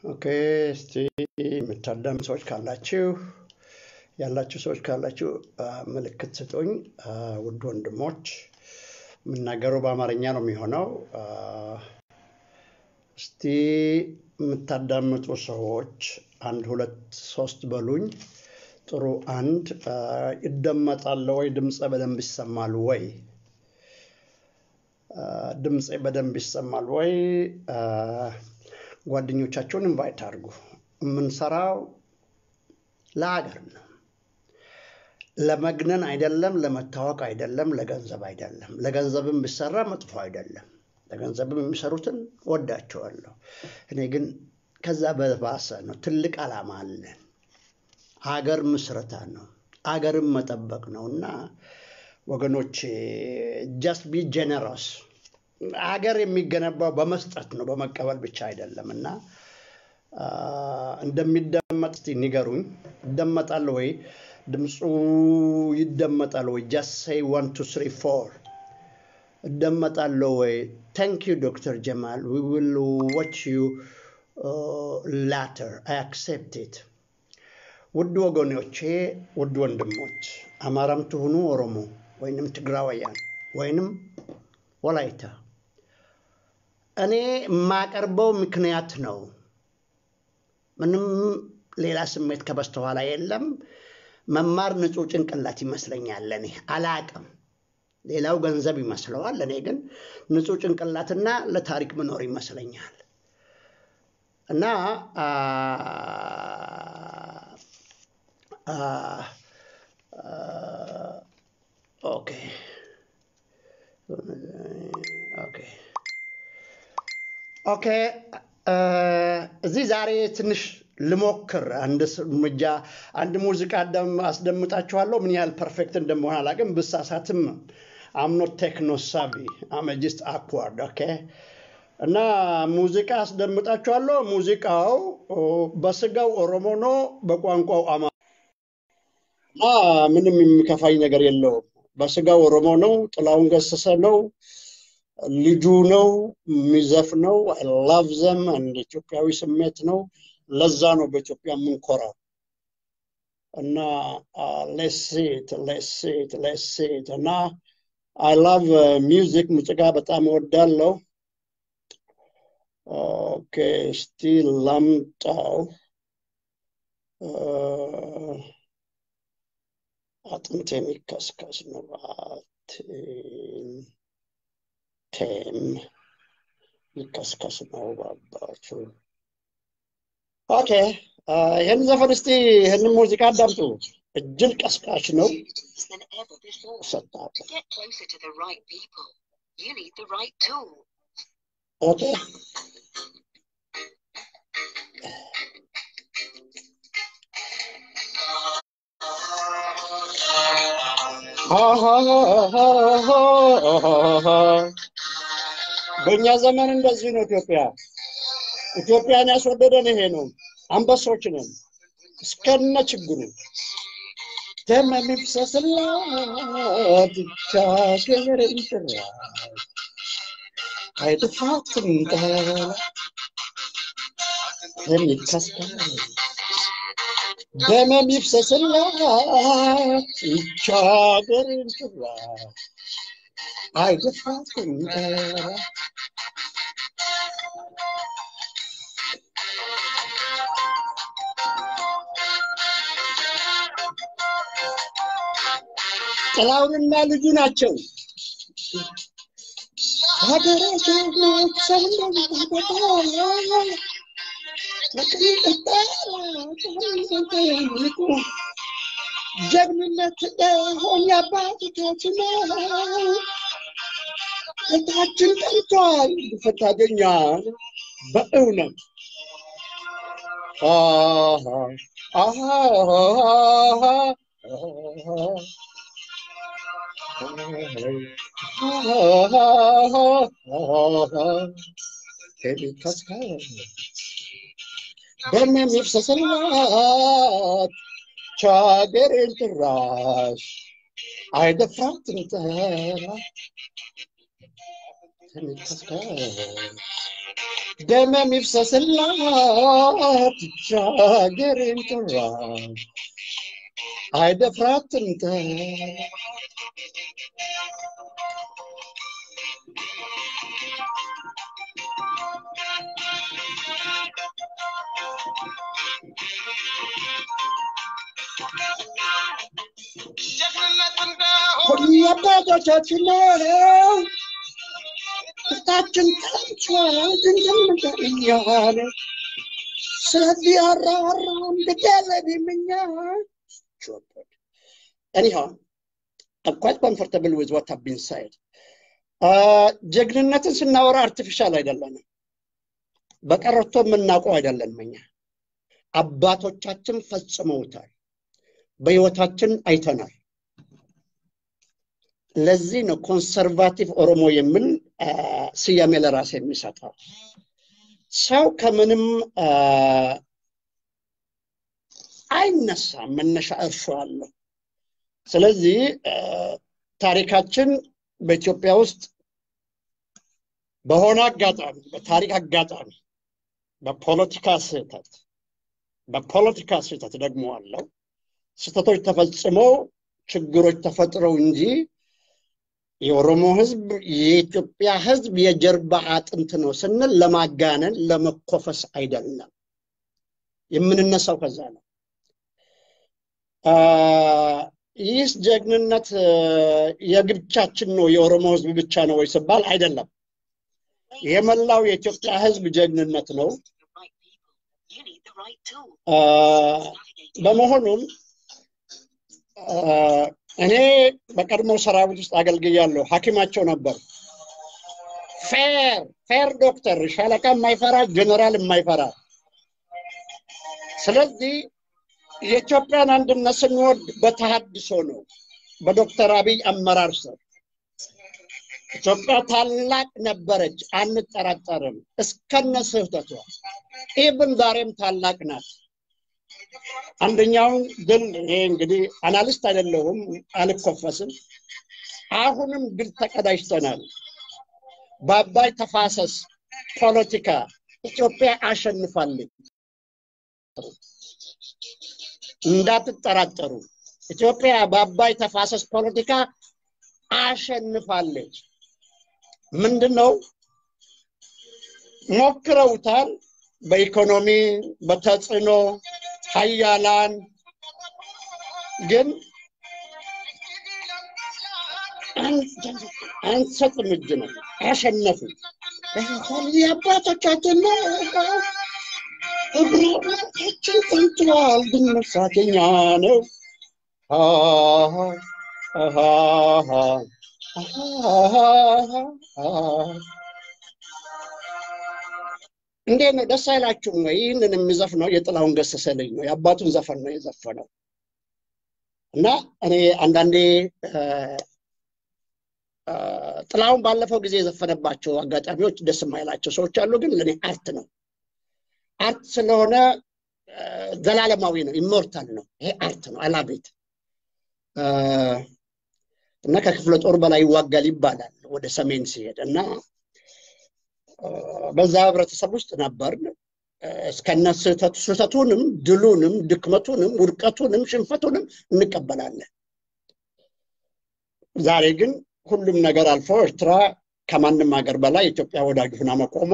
ኦኬ እስቲ የምታዳም ሰዎች ካላችሁ ያላችሁ ሰዎች ካላችሁ አ፣ ምልክት ስጡኝ። አ፣ ውድ ወንድሞች የምናገረው በአማርኛ ነው የሚሆነው። አ፣ እስቲ የምታዳምጡ ሰዎች አንድ ሁለት ሶስት በሉኝ። ጥሩ አንድ አ፣ ይደመጣል ወይ? ድምፀ በደንብ ይሰማል ወይ? አ፣ ድምፄ በደንብ ይሰማል ወይ? አ፣ ጓደኞቻችሁን ኢንቫይት አድርጉ። የምንሰራው ለሀገር ነው። ለመግነን አይደለም፣ ለመታወቅ አይደለም፣ ለገንዘብ አይደለም። ለገንዘብም ቢሰራ መጥፎ አይደለም። ለገንዘብም የሚሰሩትን ወዳቸዋለሁ። እኔ ግን ከዛ በባሰ ነው። ትልቅ ዓላማ አለን። ሀገር ምስረታ ነው። አገርን መጠበቅ ነው እና ወገኖች ጀስት ቢ ጀነረስ ሀገር የሚገነባው በመስጠት ነው፣ በመቀበል ብቻ አይደለም እና አ፣ እንደሚደመጥ እስቲ ንገሩኝ። ይደመጣል ወይ? ድምፁ ይደመጣል ወይ? ጀስት ሴይ ዋን ቱ ስሪ ፎር እደመጣለሁ ወይ? ታንክ ዩ ዶክተር ጀማል ዊ ዊል ዋች ዩ ላተር አይ አክሴፕት ኢት። ውድ ወገኖቼ፣ ውድ ወንድሞች፣ አማራም ትሁኑ ኦሮሞ ወይንም ትግራዋያን ወይንም ወላይታ እኔ የማቀርበው ምክንያት ነው። ምንም ሌላ ስሜት ከበስተኋላ የለም። መማር ንጹህ ጭንቅላት ይመስለኛል። እኔ አላቅም። ሌላው ገንዘብ ይመስለዋል። እኔ ግን ንጹህ ጭንቅላትና ለታሪክ መኖር ይመስለኛል እና አ፣ አ፣ አ፣ ኦኬ ኦኬ ኦኬ እ፣ እዚህ ዛሬ ትንሽ ልሞክር አንድ ስ- እርምጃ አንድ ሙዚቃ አዳም- አስደምጣችኋለሁ። ምን ያህል ፐርፌክት እንደመሆን አላውቅም። ብሳሳትም አምኖት ቴክኖ ሳቢ አመጂስት አክዋርድ ኦኬ። እና ሙዚቃ አስደምጣችኋለሁ። ሙዚቃው ኦ፣ በስጋው ኦሮሞ ነው፣ በቋንቋው አማ እና ምንም የሚከፋኝ ነገር የለውም። በስጋው ኦሮሞ ነው፣ ጥላሁን ገሰሰ ነው ልጁ ነው የሚዘፍነው። አይ ላቭ ዘም አንድ ኢትዮጵያዊ ስሜት ነው። ለዛ ነው በኢትዮጵያ የምንኮራው እና ሌሴት ሌሴት ሌሴት እና አይ ላቭ ሚውዚክ ሙዚቃ በጣም እወዳለሁ። ኦኬ እስቲ ላምጣው። አ፣ አጥንት የሚከስከስ ነው። ቴም ይከስከስ ነው ባባቱ። ኦኬ አ፣ ይህን ዘፈን እስቲ ይህንን ሙዚቃ አዳምጡ። እጅግ ቀስቃሽ ነው። than ever before. ሰጣለሁ። To get closer to the right people, you need the right tool. ኦኬ በእኛ ዘመን እንደዚህ ነው። ኢትዮጵያ ኢትዮጵያን ያስወደደን ይሄ ነው። አንበሶች ነን እስከነ ችግሩ ደም የሚፍሰስላት ብቻ ሀገር ይጥራ አይጥፋትም ጠላ የሚከስከስ ደም የሚፍሰስላት ብቻ ሀገር ይጥራ አይጥፋትም ጠላ ጥላሁንና ልጁ ናቸው። ሀገሬ ጀግኖች ጀግንነት ሆን የአባቶቻችን ነው። እታችን ጠንቷል ፈታገኛል በእውነት አሃ አሃ ደም የሚፍሰስላት ቻገሬን ጭራሽ አይደፍራትም ጠላት የሚከስከስ ደመም ይፍሰስላት ሀገሬን ጥራ አይደፍራትም ተ የአባቶቻችን ነው ውስጣችን ጠምቷል ድንግል እኛ ነው ስለዚህ አራራም ግደለንም እኛ anyhow I'm quite comfortable with what have been said ጀግንነትን ስናወራ አርቲፊሻል አይደለንም በቀረቶ የምናውቀው አይደለንም እኛ አባቶቻችን ፈጽመውታል በህይወታችን አይተናል ለዚህ ነው ኮንሰርቫቲቭ ኦሮሞ የሚል ስያሜ ለራሴ የሚሰጠው ሰው ከምንም አይነሳም መነሻ እርሾ አለው ስለዚህ ታሪካችን በኢትዮጵያ ውስጥ በሆነ አጋጣሚ በታሪክ አጋጣሚ በፖለቲካ ስህተት በፖለቲካ ስህተት ደግሞ አለው ስህተቶች ተፈጽመው ችግሮች ተፈጥረው እንጂ የኦሮሞ ህዝብ የኢትዮጵያ ህዝብ የጀርባ አጥንት ነው ስንል ለማጋነን ለመኮፈስ አይደለም የምንነሳው ከዛ ነው ይህስ ጀግንነት የግብቻችን ነው የኦሮሞ ህዝብ ብቻ ነው ወይ ስባል አይደለም የመላው የኢትዮጵያ ህዝብ ጀግንነት ነው በመሆኑም እኔ በቀድሞ ሰራዊት ውስጥ አገልግያለሁ ሀኪማቸው ነበር ፌር ፌር ዶክተር ሻለቃ የማይፈራ ጀነራል የማይፈራ ስለዚህ የኢትዮጵያን አንድነት ስንወድ በተሃድሶ ነው በዶክተር አብይ አመራር ስር ኢትዮጵያ ታላቅ ነበረች አንጠራጠርም እስከነ ስህተቷ ኢብን ዛሬም ታላቅ ናት አንደኛውን ድል ይሄ እንግዲህ አናሊስት አይደለሁም አልኮፈስም አሁንም ድል ተቀዳጅተናል በአባይ ተፋሰስ ፖለቲካ ኢትዮጵያ አሸንፋለች እንዳትጠራጠሩ ኢትዮጵያ በአባይ ተፋሰስ ፖለቲካ አሸንፋለች ምንድን ነው ሞክረውታል በኢኮኖሚ በተጽዕኖ ሀያላን ግን አንሰጥም እጅ ነው አሸነፉ የአባቶቻችን እግሮችን ጠንትዋል ግን መሳተኛ ነው እንዴት ነው ደስ አይላችሁም ወይ ይህንን የሚዘፍነው የጥላሁን ገሰሰ ልጅ ነው የአባቱን ዘፈን ነው የዘፈነው እና እኔ አንዳንዴ ጥላሁን ባለፈው ጊዜ የዘፈነባቸው አጋጣሚዎች ደስ የማይላቸው ሰዎች አሉ ግን ለእኔ አርት ነው አርት ስለሆነ ዘላለማዊ ነው ኢሞርታል ነው ይሄ አርት ነው አላቤት እና ከክፍለ ጦር በላይ ይዋጋል ይባላል ወደ ሰሜን ሲሄድ እና በዛ ህብረተሰብ ውስጥ ነበር እስከነ ስህተቱንም ድሉንም ድክመቱንም ውድቀቱንም ሽንፈቱንም እንቀበላለን ዛሬ ግን ሁሉም ነገር አልፎ ኤርትራ ከማንም ሀገር በላይ ኢትዮጵያ ወዳጅ ሁና መቆሟ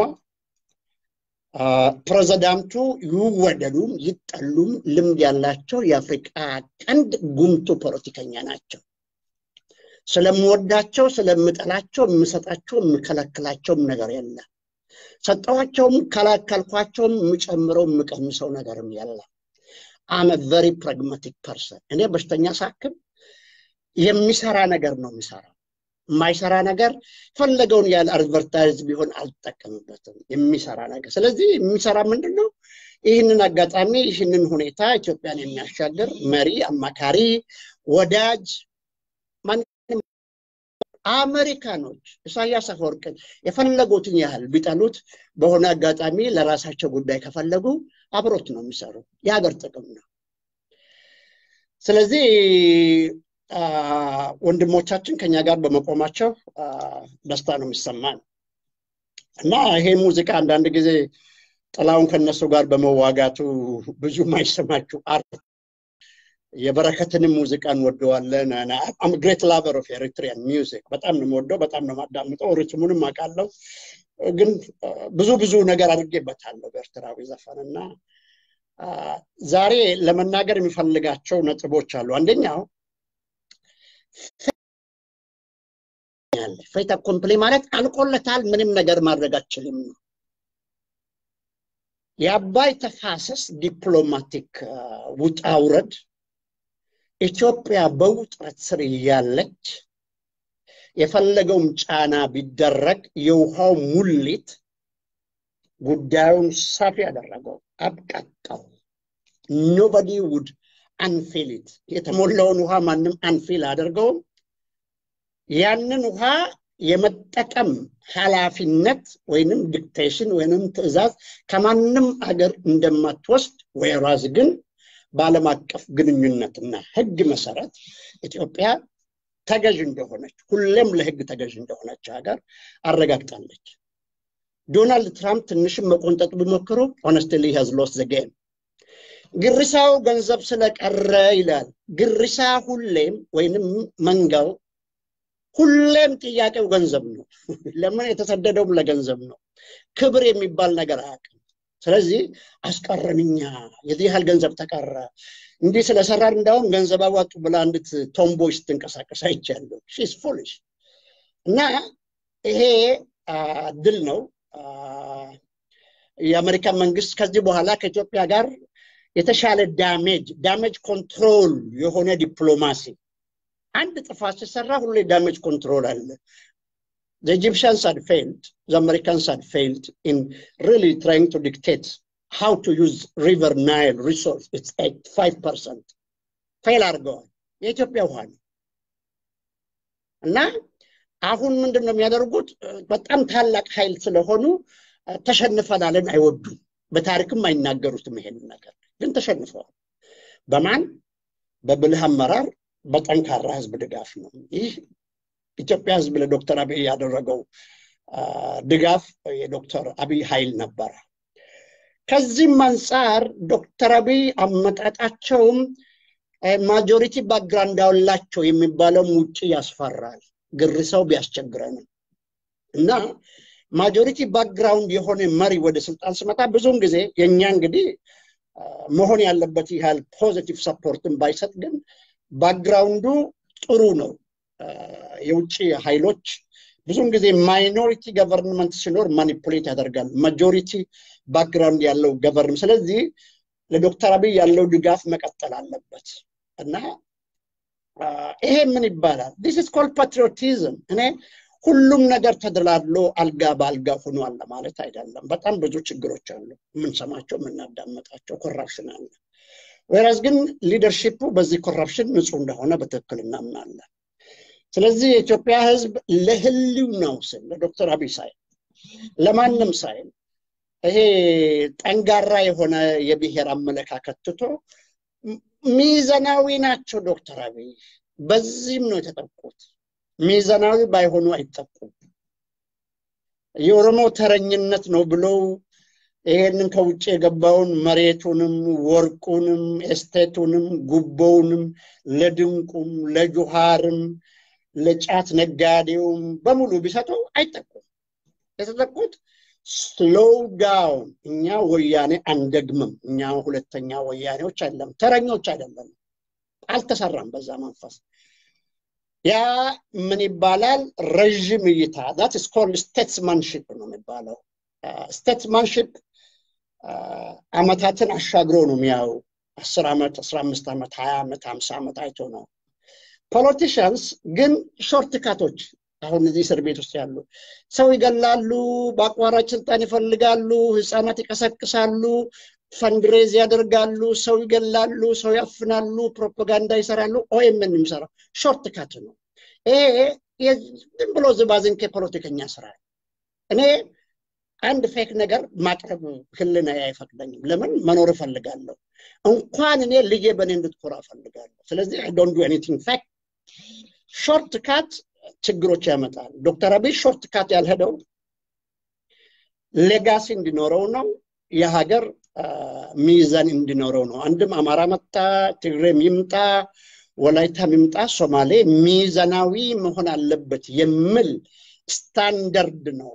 ፕሬዚዳንቱ ይወደዱም ይጠሉም ልምድ ያላቸው የአፍሪቃ ቀንድ ጉምቱ ፖለቲከኛ ናቸው ስለምወዳቸው ስለምጠላቸው የምሰጣቸው የምከለክላቸውም ነገር የለም ሰጠኋቸውም ከላከልኳቸውም የምጨምረው የምቀንሰው ነገርም የለም አመ ቨሪ ፕራግማቲክ ፐርሰን እኔ በሽተኛ ሳክም የሚሰራ ነገር ነው የሚሰራው የማይሰራ ነገር ፈለገውን ያህል አድቨርታይዝ ቢሆን አልጠቀምበትም የሚሰራ ነገር ስለዚህ የሚሰራ ምንድን ነው ይህንን አጋጣሚ ይህንን ሁኔታ ኢትዮጵያን የሚያሻገር መሪ አማካሪ ወዳጅ አሜሪካኖች ኢሳያስ አፈወርቅን የፈለጉትን ያህል ቢጠሉት በሆነ አጋጣሚ ለራሳቸው ጉዳይ ከፈለጉ አብሮት ነው የሚሰሩ የሀገር ጥቅም ነው ስለዚህ ወንድሞቻችን ከኛ ጋር በመቆማቸው ደስታ ነው የሚሰማን እና ይሄ ሙዚቃ አንዳንድ ጊዜ ጥላውን ከነሱ ጋር በመዋጋቱ ብዙ ማይሰማችሁ አርት የበረከትንም ሙዚቃ እንወደዋለን። ግሬት ላቨር ኦፍ ኤሪትሪያን ሚውዚክ በጣም ነው የምወደው፣ በጣም ነው የማዳምጠው። ሪትሙንም አውቃለሁ፣ ግን ብዙ ብዙ ነገር አድርጌበታለሁ በኤርትራዊ ዘፈን እና ዛሬ ለመናገር የሚፈልጋቸው ነጥቦች አሉ። አንደኛው ፌታ ኮምፕሌ ማለት አልቆለታል፣ ምንም ነገር ማድረግ አችልም ነው። የአባይ ተፋሰስ ዲፕሎማቲክ ውጣ ውረድ ኢትዮጵያ በውጥረት ስር እያለች የፈለገውም ጫና ቢደረግ የውሃው ሙሊት ጉዳዩን ሰፊ ያደረገው አብቃቃው። ኖበዲ ውድ አንፊሊት የተሞላውን ውሃ ማንም አንፊል አድርገውም ያንን ውሃ የመጠቀም ኃላፊነት ወይንም ዲክቴሽን ወይንም ትዕዛዝ ከማንም አገር እንደማትወስድ ወይራዝ ግን በዓለም አቀፍ ግንኙነትና ሕግ መሰረት ኢትዮጵያ ተገዥ እንደሆነች ሁሌም ለሕግ ተገዥ እንደሆነች ሀገር አረጋግጣለች። ዶናልድ ትራምፕ ትንሽም መቆንጠጥ ቢሞክሩ ሆነስትሊ ሀዝ ሎስት ዘ ጌም። ግሪሳው ገንዘብ ስለቀረ ይላል። ግሪሳ ሁሌም ወይንም መንጋው ሁሌም ጥያቄው ገንዘብ ነው። ለምን የተሰደደውም ለገንዘብ ነው። ክብር የሚባል ነገር አያውቅም። ስለዚህ አስቀረንኛ የዚህ ያህል ገንዘብ ተቀረ እንዲህ ስለሰራን እንዳውም ገንዘብ አዋጡ ብላ አንዲት ቶምቦይ ስትንቀሳቀስ አይቻለሁ። ሺስ ፉሊሽ እና ይሄ ድል ነው። የአሜሪካን መንግስት ከዚህ በኋላ ከኢትዮጵያ ጋር የተሻለ ዳሜጅ ዳሜጅ ኮንትሮል የሆነ ዲፕሎማሲ አንድ ጥፋት ሲሰራ ሁሌ ዳሜጅ ኮንትሮል አለ። The Egyptians had failed, the Americans had failed in really trying to dictate how to use River Nile resource. It's 85%. ፌል አድርገዋል። የኢትዮጵያ ውሃ ነው እና አሁን ምንድን ነው የሚያደርጉት? በጣም ታላቅ ኃይል ስለሆኑ ተሸንፈናልን አይወዱም። በታሪክም አይናገሩትም ይሄንን ነገር ግን ተሸንፈዋል። በማን በብልህ አመራር በጠንካራ ህዝብ ድጋፍ ነው። ይህ ኢትዮጵያ ህዝብ ለዶክተር አብይ ያደረገው ድጋፍ የዶክተር አብይ ኃይል ነበረ። ከዚህም አንጻር ዶክተር አብይ አመጣጣቸውም ማጆሪቲ ባክግራውንድ አላቸው የሚባለውም ውጭ ያስፈራል፣ ግርሰው ቢያስቸግረንም እና ማጆሪቲ ባክግራውንድ የሆነ መሪ ወደ ስልጣን ስመጣ ብዙውን ጊዜ የእኛ እንግዲህ መሆን ያለበት ያህል ፖዚቲቭ ሰፖርትን ባይሰጥ ግን ባክግራውንዱ ጥሩ ነው። የውጭ ኃይሎች ብዙውን ጊዜ ማይኖሪቲ ገቨርንመንት ሲኖር ማኒፑሌት ያደርጋል። ማጆሪቲ ባክግራውንድ ያለው ገቨርን ስለዚህ ለዶክተር አብይ ያለው ድጋፍ መቀጠል አለበት እና ይሄ ምን ይባላል? ዲስ ኢዝ ኮልድ ፓትሪዮቲዝም። እኔ ሁሉም ነገር ተደላድሎ አልጋ በአልጋ ሆኗል ለማለት አይደለም። በጣም ብዙ ችግሮች አሉ፣ የምንሰማቸው የምናዳመጣቸው፣ ኮራፕሽን አለ። ወይራዝ ግን ሊደርሺፑ በዚህ ኮራፕሽን ንጹህ እንደሆነ በትክክል እናምናለን። ስለዚህ የኢትዮጵያ ሕዝብ ለህልውናው ስል ለዶክተር አብይ ሳይል ለማንም ሳይል ይሄ ጠንጋራ የሆነ የብሔር አመለካከት ትቶ ሚዘናዊ ናቸው ዶክተር አብይ። በዚህም ነው የተጠቁት። ሚዘናዊ ባይሆኑ አይጠቁም። የኦሮሞ ተረኝነት ነው ብለው ይሄንን ከውጭ የገባውን መሬቱንም ወርቁንም ኤስቴቱንም ጉቦውንም ለድንቁም ለጁሃርም ለጫት ነጋዴውም በሙሉ ቢሰጡ አይጠቁም። የተጠቁት ስሎው ዳውን። እኛ ወያኔ አንደግምም። እኛ ሁለተኛ ወያኔዎች አይደለም፣ ተረኞች አይደለም። አልተሰራም በዛ መንፈስ። ያ ምን ይባላል? ረዥም እይታ ዛት ኢስ ኮልድ ስቴትስማንሽፕ ነው የሚባለው። ስቴትስማንሽፕ አመታትን አሻግሮ ነው የሚያው አስር ዓመት አስራ አምስት ዓመት ሀያ ዓመት ሀምሳ ዓመት አይቶ ነው። ፖለቲሽያንስ ግን ሾርት ካቶች አሁን እዚህ እስር ቤት ውስጥ ያሉ ሰው ይገላሉ፣ በአቋራጭ ስልጣን ይፈልጋሉ፣ ህፃናት ይቀሰቅሳሉ፣ ፈንድሬዝ ያደርጋሉ፣ ሰው ይገላሉ፣ ሰው ያፍናሉ፣ ፕሮፓጋንዳ ይሰራሉ። ኦኤምን የሚሰራው ሾርት ካት ነው። ይሄ ዝም ብሎ ዝባዝንኬ ፖለቲከኛ ስራ እኔ አንድ ፌክ ነገር ማቅረብ ህልና አይፈቅደኝም። ለምን መኖር እፈልጋለሁ። እንኳን እኔ ልጄ በእኔ እንድትኮራ እፈልጋለሁ። ስለዚህ አይ ዶንት ዱ ኤኒቲንግ ፌክ። ሾርት ካት ችግሮች ያመጣል። ዶክተር አብይ ሾርት ካት ያልሄደው ሌጋሲ እንዲኖረው ነው። የሀገር ሚዛን እንዲኖረው ነው። አንድም አማራ መጣ፣ ትግሬም ይምጣ፣ ወላይታም ይምጣ፣ ሶማሌ ሚዛናዊ መሆን አለበት የሚል ስታንደርድ ነው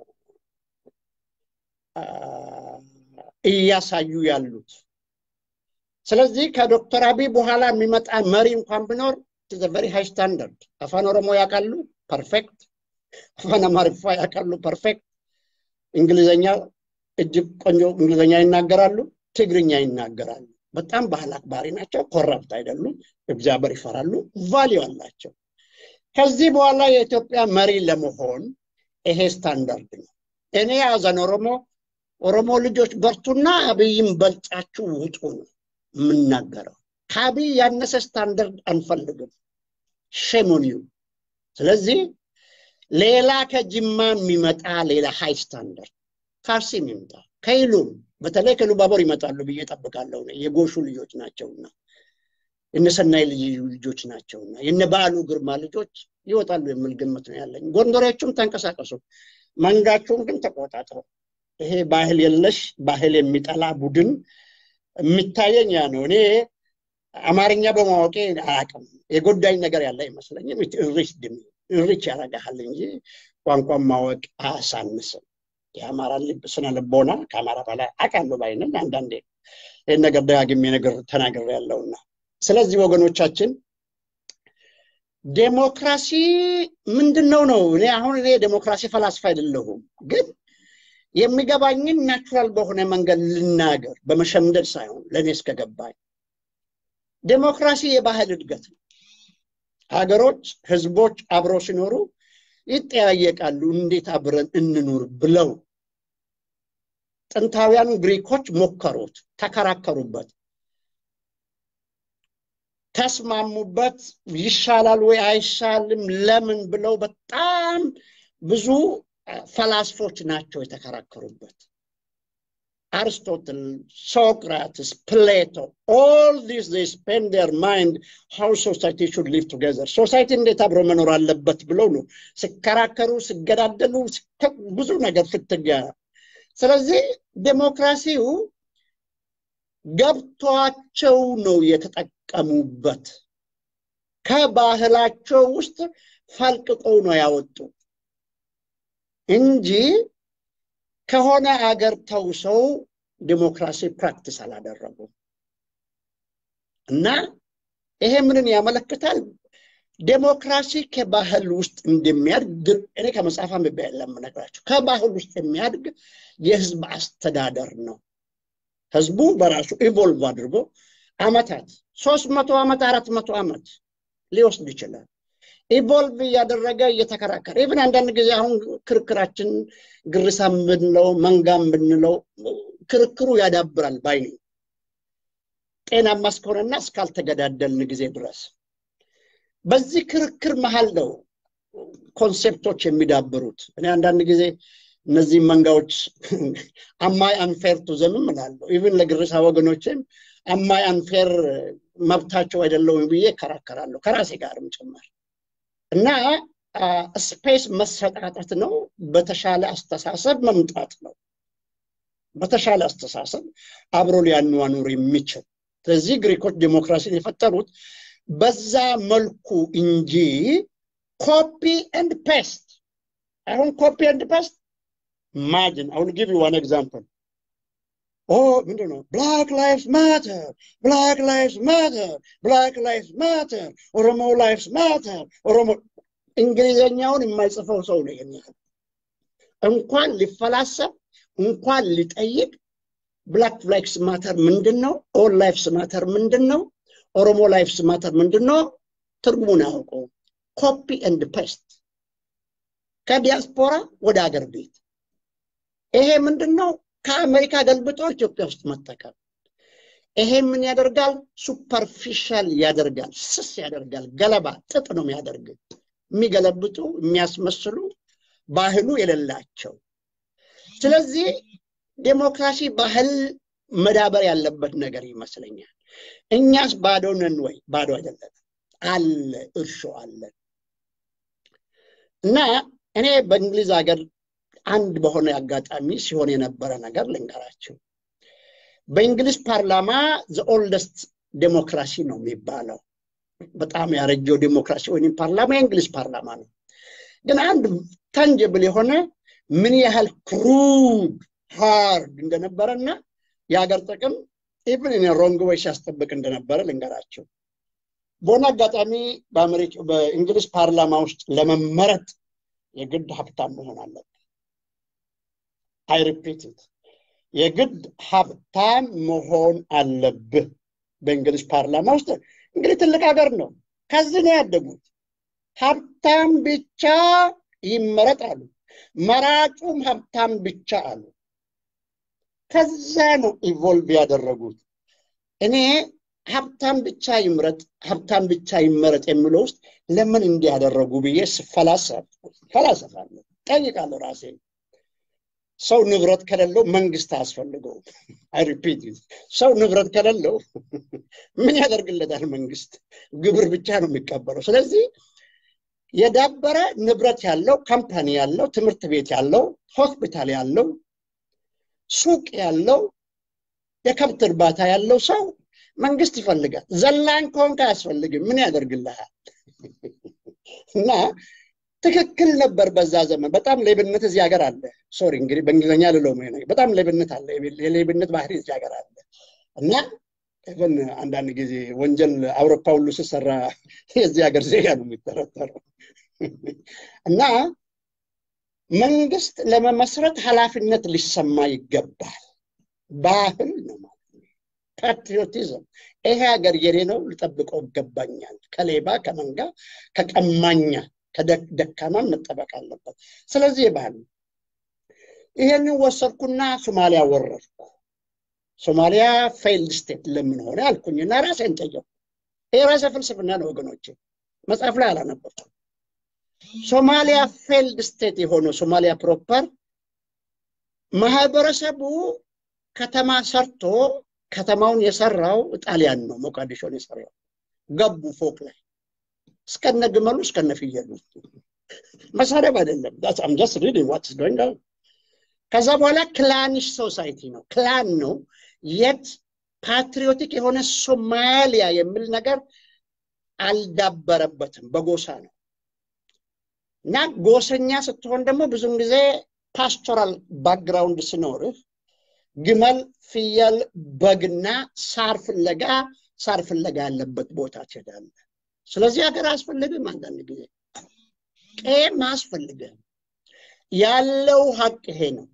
እያሳዩ ያሉት። ስለዚህ ከዶክተር አብይ በኋላ የሚመጣ መሪ እንኳን ቢኖር ቨሪ ሃይ ስታንዳርድ። አፋን ኦሮሞ ያውቃሉ፣ ፐርፌክት። አፋን አማርኛ ያውቃሉ፣ ፐርፌክት። እንግሊዘኛ እጅግ ቆንጆ እንግሊዘኛ ይናገራሉ፣ ትግርኛ ይናገራሉ። በጣም ባህል አክባሪ ናቸው፣ ኮረፕት አይደሉም፣ እግዚአብሔር ይፈራሉ፣ ቫሊዩ አላቸው። ከዚህ በኋላ የኢትዮጵያ መሪ ለመሆን ይሄ ስታንዳርድ ነው። እኔ ያዘን ኦሮሞ ኦሮሞ ልጆች በርቱና አብይም በልጫችሁ ውጡ ነው የምናገረው። ከአብይ ያነሰ ስታንዳርድ አንፈልግም። ሸሞኒዩ ስለዚህ ሌላ ከጅማ የሚመጣ ሌላ ሃይ ስታንዳርድ ከአርሲም ይምጣ ከይሉም በተለይ ከሉባቦር ይመጣሉ ብዬ ጠብቃለሁ። የጎሹ ልጆች ናቸውና የነሰናይ ልጆች ናቸውና የነ በዓሉ ግርማ ልጆች ይወጣሉ የሚል ግምት ነው ያለኝ። ጎንደሬዎቹም ተንቀሳቀሱ፣ መንጋቸውን ግን ተቆጣጥረው ይሄ ባህል የለሽ ባህል የሚጠላ ቡድን የሚታየኝ ያ ነው። እኔ አማርኛ በማወቄ አያውቅም የጎዳኝ ነገር ያለ አይመስለኝም። እሪች ድም እሪች ያረጋሃል እንጂ ቋንቋን ማወቅ አያሳንስም። የአማራ ልብ ስነ ልቦና ከአማራ በላይ አውቃለሁ ባይነኝ አንዳንዴ ይህን ነገር ደጋግሜ ነገር ተናግሬ ያለውና ስለዚህ ወገኖቻችን ዴሞክራሲ ምንድን ነው ነው እኔ አሁን እኔ ዴሞክራሲ ፈላስፋ አይደለሁም ግን የሚገባኝን ናቹራል በሆነ መንገድ ልናገር በመሸምደድ ሳይሆን ለእኔ እስከገባኝ ዴሞክራሲ የባህል እድገት ነው ሀገሮች ህዝቦች አብረው ሲኖሩ ይጠያየቃሉ እንዴት አብረን እንኑር ብለው ጥንታውያን ግሪኮች ሞከሩት ተከራከሩበት ተስማሙበት ይሻላል ወይ አይሻልም ለምን ብለው በጣም ብዙ ፈላስፎች ናቸው የተከራከሩበት አርስቶትል ሶክራትስ ፕሌቶ ኦል ዲስ they spend their mind how society should live together ሶሳይቲ እንዴት አብሮ መኖር አለበት ብለው ነው ሲከራከሩ ሲገዳደሉ ብዙ ነገር ፍትጊያ ስለዚህ ዴሞክራሲው ገብቷቸው ነው የተጠቀሙበት ከባህላቸው ውስጥ ፈልቅቀው ነው ያወጡ እንጂ ከሆነ አገር ተውሰው ዲሞክራሲ ፕራክቲስ አላደረጉም እና ይሄ ምንን ያመለክታል ዴሞክራሲ ከባህል ውስጥ እንደሚያድግ እኔ ከመጽሐፍ አንብቤ ለምነግራቸው ከባህል ውስጥ የሚያድግ የህዝብ አስተዳደር ነው ህዝቡ በራሱ ኢቮልቭ አድርጎ አመታት ሶስት መቶ ዓመት አራት መቶ ዓመት ሊወስድ ይችላል ኢቮልቭ እያደረገ እየተከራከረ ኢቭን አንዳንድ ጊዜ አሁን ክርክራችን ግርሳም ብንለው መንጋም ብንለው ክርክሩ ያዳብራል ባይ ነኝ ጤናማ እስከሆነና እስካልተገዳደልን ጊዜ ድረስ በዚህ ክርክር መሀል ነው ኮንሴፕቶች የሚዳብሩት እኔ አንዳንድ ጊዜ እነዚህ መንጋዎች አማይ አንፌር ቱ ዘምም እላለሁ ኢቭን ለግርሳ ወገኖችም አማይ አንፌር መብታቸው አይደለውም ብዬ እከራከራለሁ ከራሴ ጋርም ጭምር እና ስፔስ መሰጣጠት ነው በተሻለ አስተሳሰብ መምጣት ነው በተሻለ አስተሳሰብ አብሮ ሊያኗኑር የሚችል ስለዚህ ግሪኮች ዲሞክራሲን የፈጠሩት በዛ መልኩ እንጂ ኮፒ ኤንድ ፔስት አሁን ኮፒ ኤንድ ፔስት ማጅን አሁን ጊቭ ዋን ኤግዛምፕል ኦ ምንድን ነው ብላክ ላይፍስ ማተር ብላክ ላይፍስ ማተር ብላክ ላይፍስ ማተር ኦሮሞ ላይፍስ ማተር ኦሮሞ እንግሊዘኛውን የማይጽፈው ሰው ነው ይህን ያህል እንኳን ሊፈላሰብ እንኳን ሊጠይቅ ብላክ ላይፍስ ማተር ምንድን ነው ኦል ላይፍስ ማተር ምንድን ነው ኦሮሞ ላይፍስ ማተር ምንድን ነው ትርጉሙን አያውቀው ኮፒ ኤንድ ፔስት ከዲያስፖራ ወደ አገር ቤት ይሄ ምንድን ነው ከአሜሪካ ገልብጦ ኢትዮጵያ ውስጥ መጠቀም ይሄ ምን ያደርጋል ሱፐርፊሻል ያደርጋል ስስ ያደርጋል ገለባ ጥጥ ነው የሚያደርግ የሚገለብጡ የሚያስመስሉ ባህሉ የሌላቸው ስለዚህ ዴሞክራሲ ባህል መዳበር ያለበት ነገር ይመስለኛል እኛስ ባዶ ነን ወይ ባዶ አይደለም አለ እርሾ አለን እና እኔ በእንግሊዝ ሀገር አንድ በሆነ አጋጣሚ ሲሆን የነበረ ነገር ልንገራችሁ። በእንግሊዝ ፓርላማ ዘ ኦልደስት ዴሞክራሲ ነው የሚባለው። በጣም ያረጀው ዴሞክራሲ ወይም ፓርላማ የእንግሊዝ ፓርላማ ነው። ግን አንድ ታንጀብል የሆነ ምን ያህል ክሩድ ሃርድ እንደነበረና የሀገር ጥቅም ኢቭን ኢን ሮንግ ወይ ሲያስጠብቅ እንደነበረ ልንገራቸው። በሆነ አጋጣሚ በእንግሊዝ ፓርላማ ውስጥ ለመመረጥ የግድ ሀብታም መሆን አለብህ። አይ ሪፒት የግድ ሀብታም መሆን አለብህ። በእንግሊዝ ፓርላማ ውስጥ እንግዲህ ትልቅ ሀገር ነው። ከዚህ ነው ያደጉት። ሀብታም ብቻ ይመረጥ አሉ። መራጩም ሀብታም ብቻ አሉ። ከዛ ነው ኢቮልቭ ያደረጉት። እኔ ሀብታም ብቻ ይምረጥ ሀብታም ብቻ ይመረጥ የሚለው ውስጥ ለምን እንዲያደረጉ ብዬ ፈላሰፋለሁ፣ ጠይቃለሁ ራሴ። ሰው ንብረት ከሌለው መንግስት አያስፈልገውም። አይ ሪፒት ሰው ንብረት ከሌለው ምን ያደርግለታል መንግስት? ግብር ብቻ ነው የሚቀበለው። ስለዚህ የዳበረ ንብረት ያለው ካምፓኒ ያለው ትምህርት ቤት ያለው ሆስፒታል ያለው ሱቅ ያለው የከብት እርባታ ያለው ሰው መንግስት ይፈልጋል። ዘላን ከሆንክ አያስፈልግም። ምን ያደርግልሃል? እና ትክክል ነበር በዛ ዘመን። በጣም ሌብነት እዚህ ሀገር አለ። ሶሪ እንግዲህ በእንግሊዝኛ ልለው በጣም ሌብነት አለ። የሌብነት ባህሪ እዚህ ሀገር አለ እና ኢቨን አንዳንድ ጊዜ ወንጀል አውሮፓ ሁሉ ስሰራ የዚህ ሀገር ዜጋ ነው የሚጠረጠረው እና መንግስት ለመመስረት ኃላፊነት ሊሰማ ይገባል። ባህል ነው ማለት ነው። ፓትሪዮቲዝም ይሄ ሀገር የኔ ነው፣ ልጠብቀው ይገባኛል። ከሌባ ከመንጋ ከቀማኛ ከደካማም መጠበቅ አለበት። ስለዚህ የባህል ነው። ይሄንን ወሰድኩና ሶማሊያ ወረድኩ። ሶማሊያ ፌይልድ ስቴት ለምን ሆነ አልኩኝና ራሴን ጠየቁ። ይህ ራሴ ፍልስፍና ነው ወገኖቼ፣ መጽሐፍ ላይ አላነበብኩም። ሶማሊያ ፌልድ ስቴት የሆነው ሶማሊያ ፕሮፐር ማህበረሰቡ ከተማ ሰርቶ ከተማውን የሰራው ጣሊያን ነው። ሞቃዲሾን የሰራው ገቡ ፎቅ ላይ እስከነ ግመሉ እስከነ ፍየሉ። መሳደብ አይደለም። ዳትስ ጀስት ሪዲንግ ዋትስ ጎይንግ ኦን። ከዛ በኋላ ክላኒሽ ሶሳይቲ ነው፣ ክላን ነው። የት ፓትሪዮቲክ የሆነ ሶማሊያ የሚል ነገር አልዳበረበትም፣ በጎሳ ነው። እና ጎሰኛ ስትሆን ደግሞ ብዙም ጊዜ ፓስቶራል ባክግራውንድ ሲኖርህ ግመል፣ ፍየል፣ በግና ሳር ፍለጋ ሳር ፍለጋ ያለበት ቦታ ትሄዳለህ። ስለዚህ ሀገር አያስፈልግም። አንዳንድ ጊዜ ቄም አያስፈልግም። ያለው ሀቅ ይሄ ነው።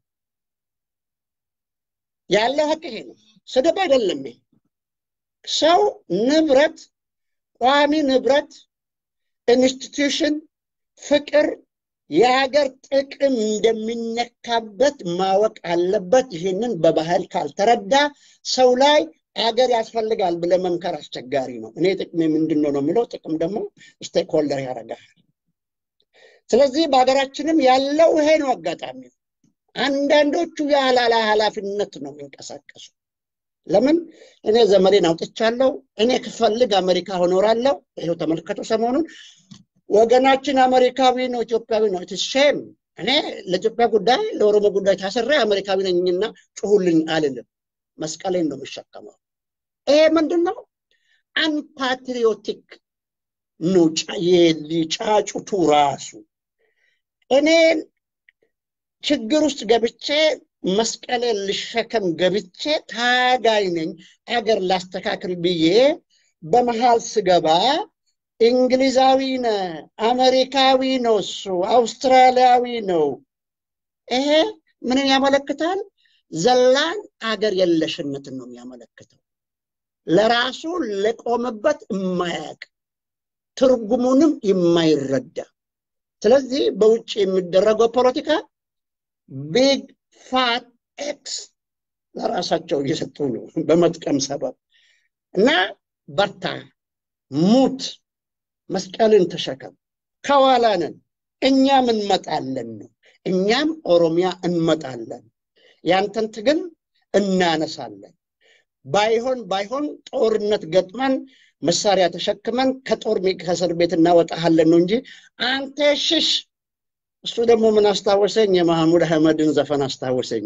ያለው ሀቅ ይሄ ነው። ስድብ አይደለም። ይሄ ሰው ንብረት፣ ቋሚ ንብረት፣ ኢንስቲትዩሽን፣ ፍቅር፣ የሀገር ጥቅም እንደሚነካበት ማወቅ አለበት። ይህንን በባህል ካልተረዳ ሰው ላይ አገር ያስፈልጋል ብለ መምከር አስቸጋሪ ነው። እኔ ጥቅሜ ምንድን ነው ነው የሚለው ጥቅም ደግሞ ስቴክሆልደር ያደርጋል። ስለዚህ በሀገራችንም ያለው ይሄ ነው አጋጣሚ። አንዳንዶቹ ያላላ ኃላፊነት ነው የሚንቀሳቀሱ። ለምን እኔ ዘመዴን አውጥቻለሁ፣ እኔ ክፈልግ አሜሪካ ሆኖራለሁ። ይኸው ተመልከቱ፣ ሰሞኑን ወገናችን አሜሪካዊ ነው፣ ኢትዮጵያዊ ነው። ሼም እኔ ለኢትዮጵያ ጉዳይ ለኦሮሞ ጉዳይ ታስሬ አሜሪካዊ ነኝና ጩሁልኝ አልልም። መስቀሌን ነው የምሸከመው። ይሄ ምንድን ነው? አንፓትሪዮቲክ ነው ጫጩቱ ራሱ። እኔ ችግር ውስጥ ገብቼ መስቀሌን ልሸከም ገብቼ ታጋይ ነኝ አገር ላስተካክል ብዬ በመሃል ስገባ እንግሊዛዊ ነ አሜሪካዊ ነው እሱ አውስትራሊያዊ ነው። ይሄ ምንን ያመለክታል? ዘላን አገር የለሽነትን ነው የሚያመለክተው። ለራሱ ለቆመበት የማያቅ ትርጉሙንም የማይረዳ ስለዚህ በውጭ የሚደረገው ፖለቲካ ቢግ ፋት ኤክስ ለራሳቸው እየሰጡ ነው በመጥቀም ሰበብ እና በርታ፣ ሙት፣ መስቀልን ተሸከም፣ ከኋላ ነን፣ እኛም እንመጣለን ነው። እኛም ኦሮሚያ እንመጣለን፣ ያንተን ትግል እናነሳለን። ባይሆን ባይሆን ጦርነት ገጥመን መሳሪያ ተሸክመን ከጦር ከእስር ቤት እናወጣሃለን ነው እንጂ አንተ ሽሽ እሱ ደግሞ ምን አስታወሰኝ? የማህሙድ አህመድን ዘፈን አስታወሰኝ።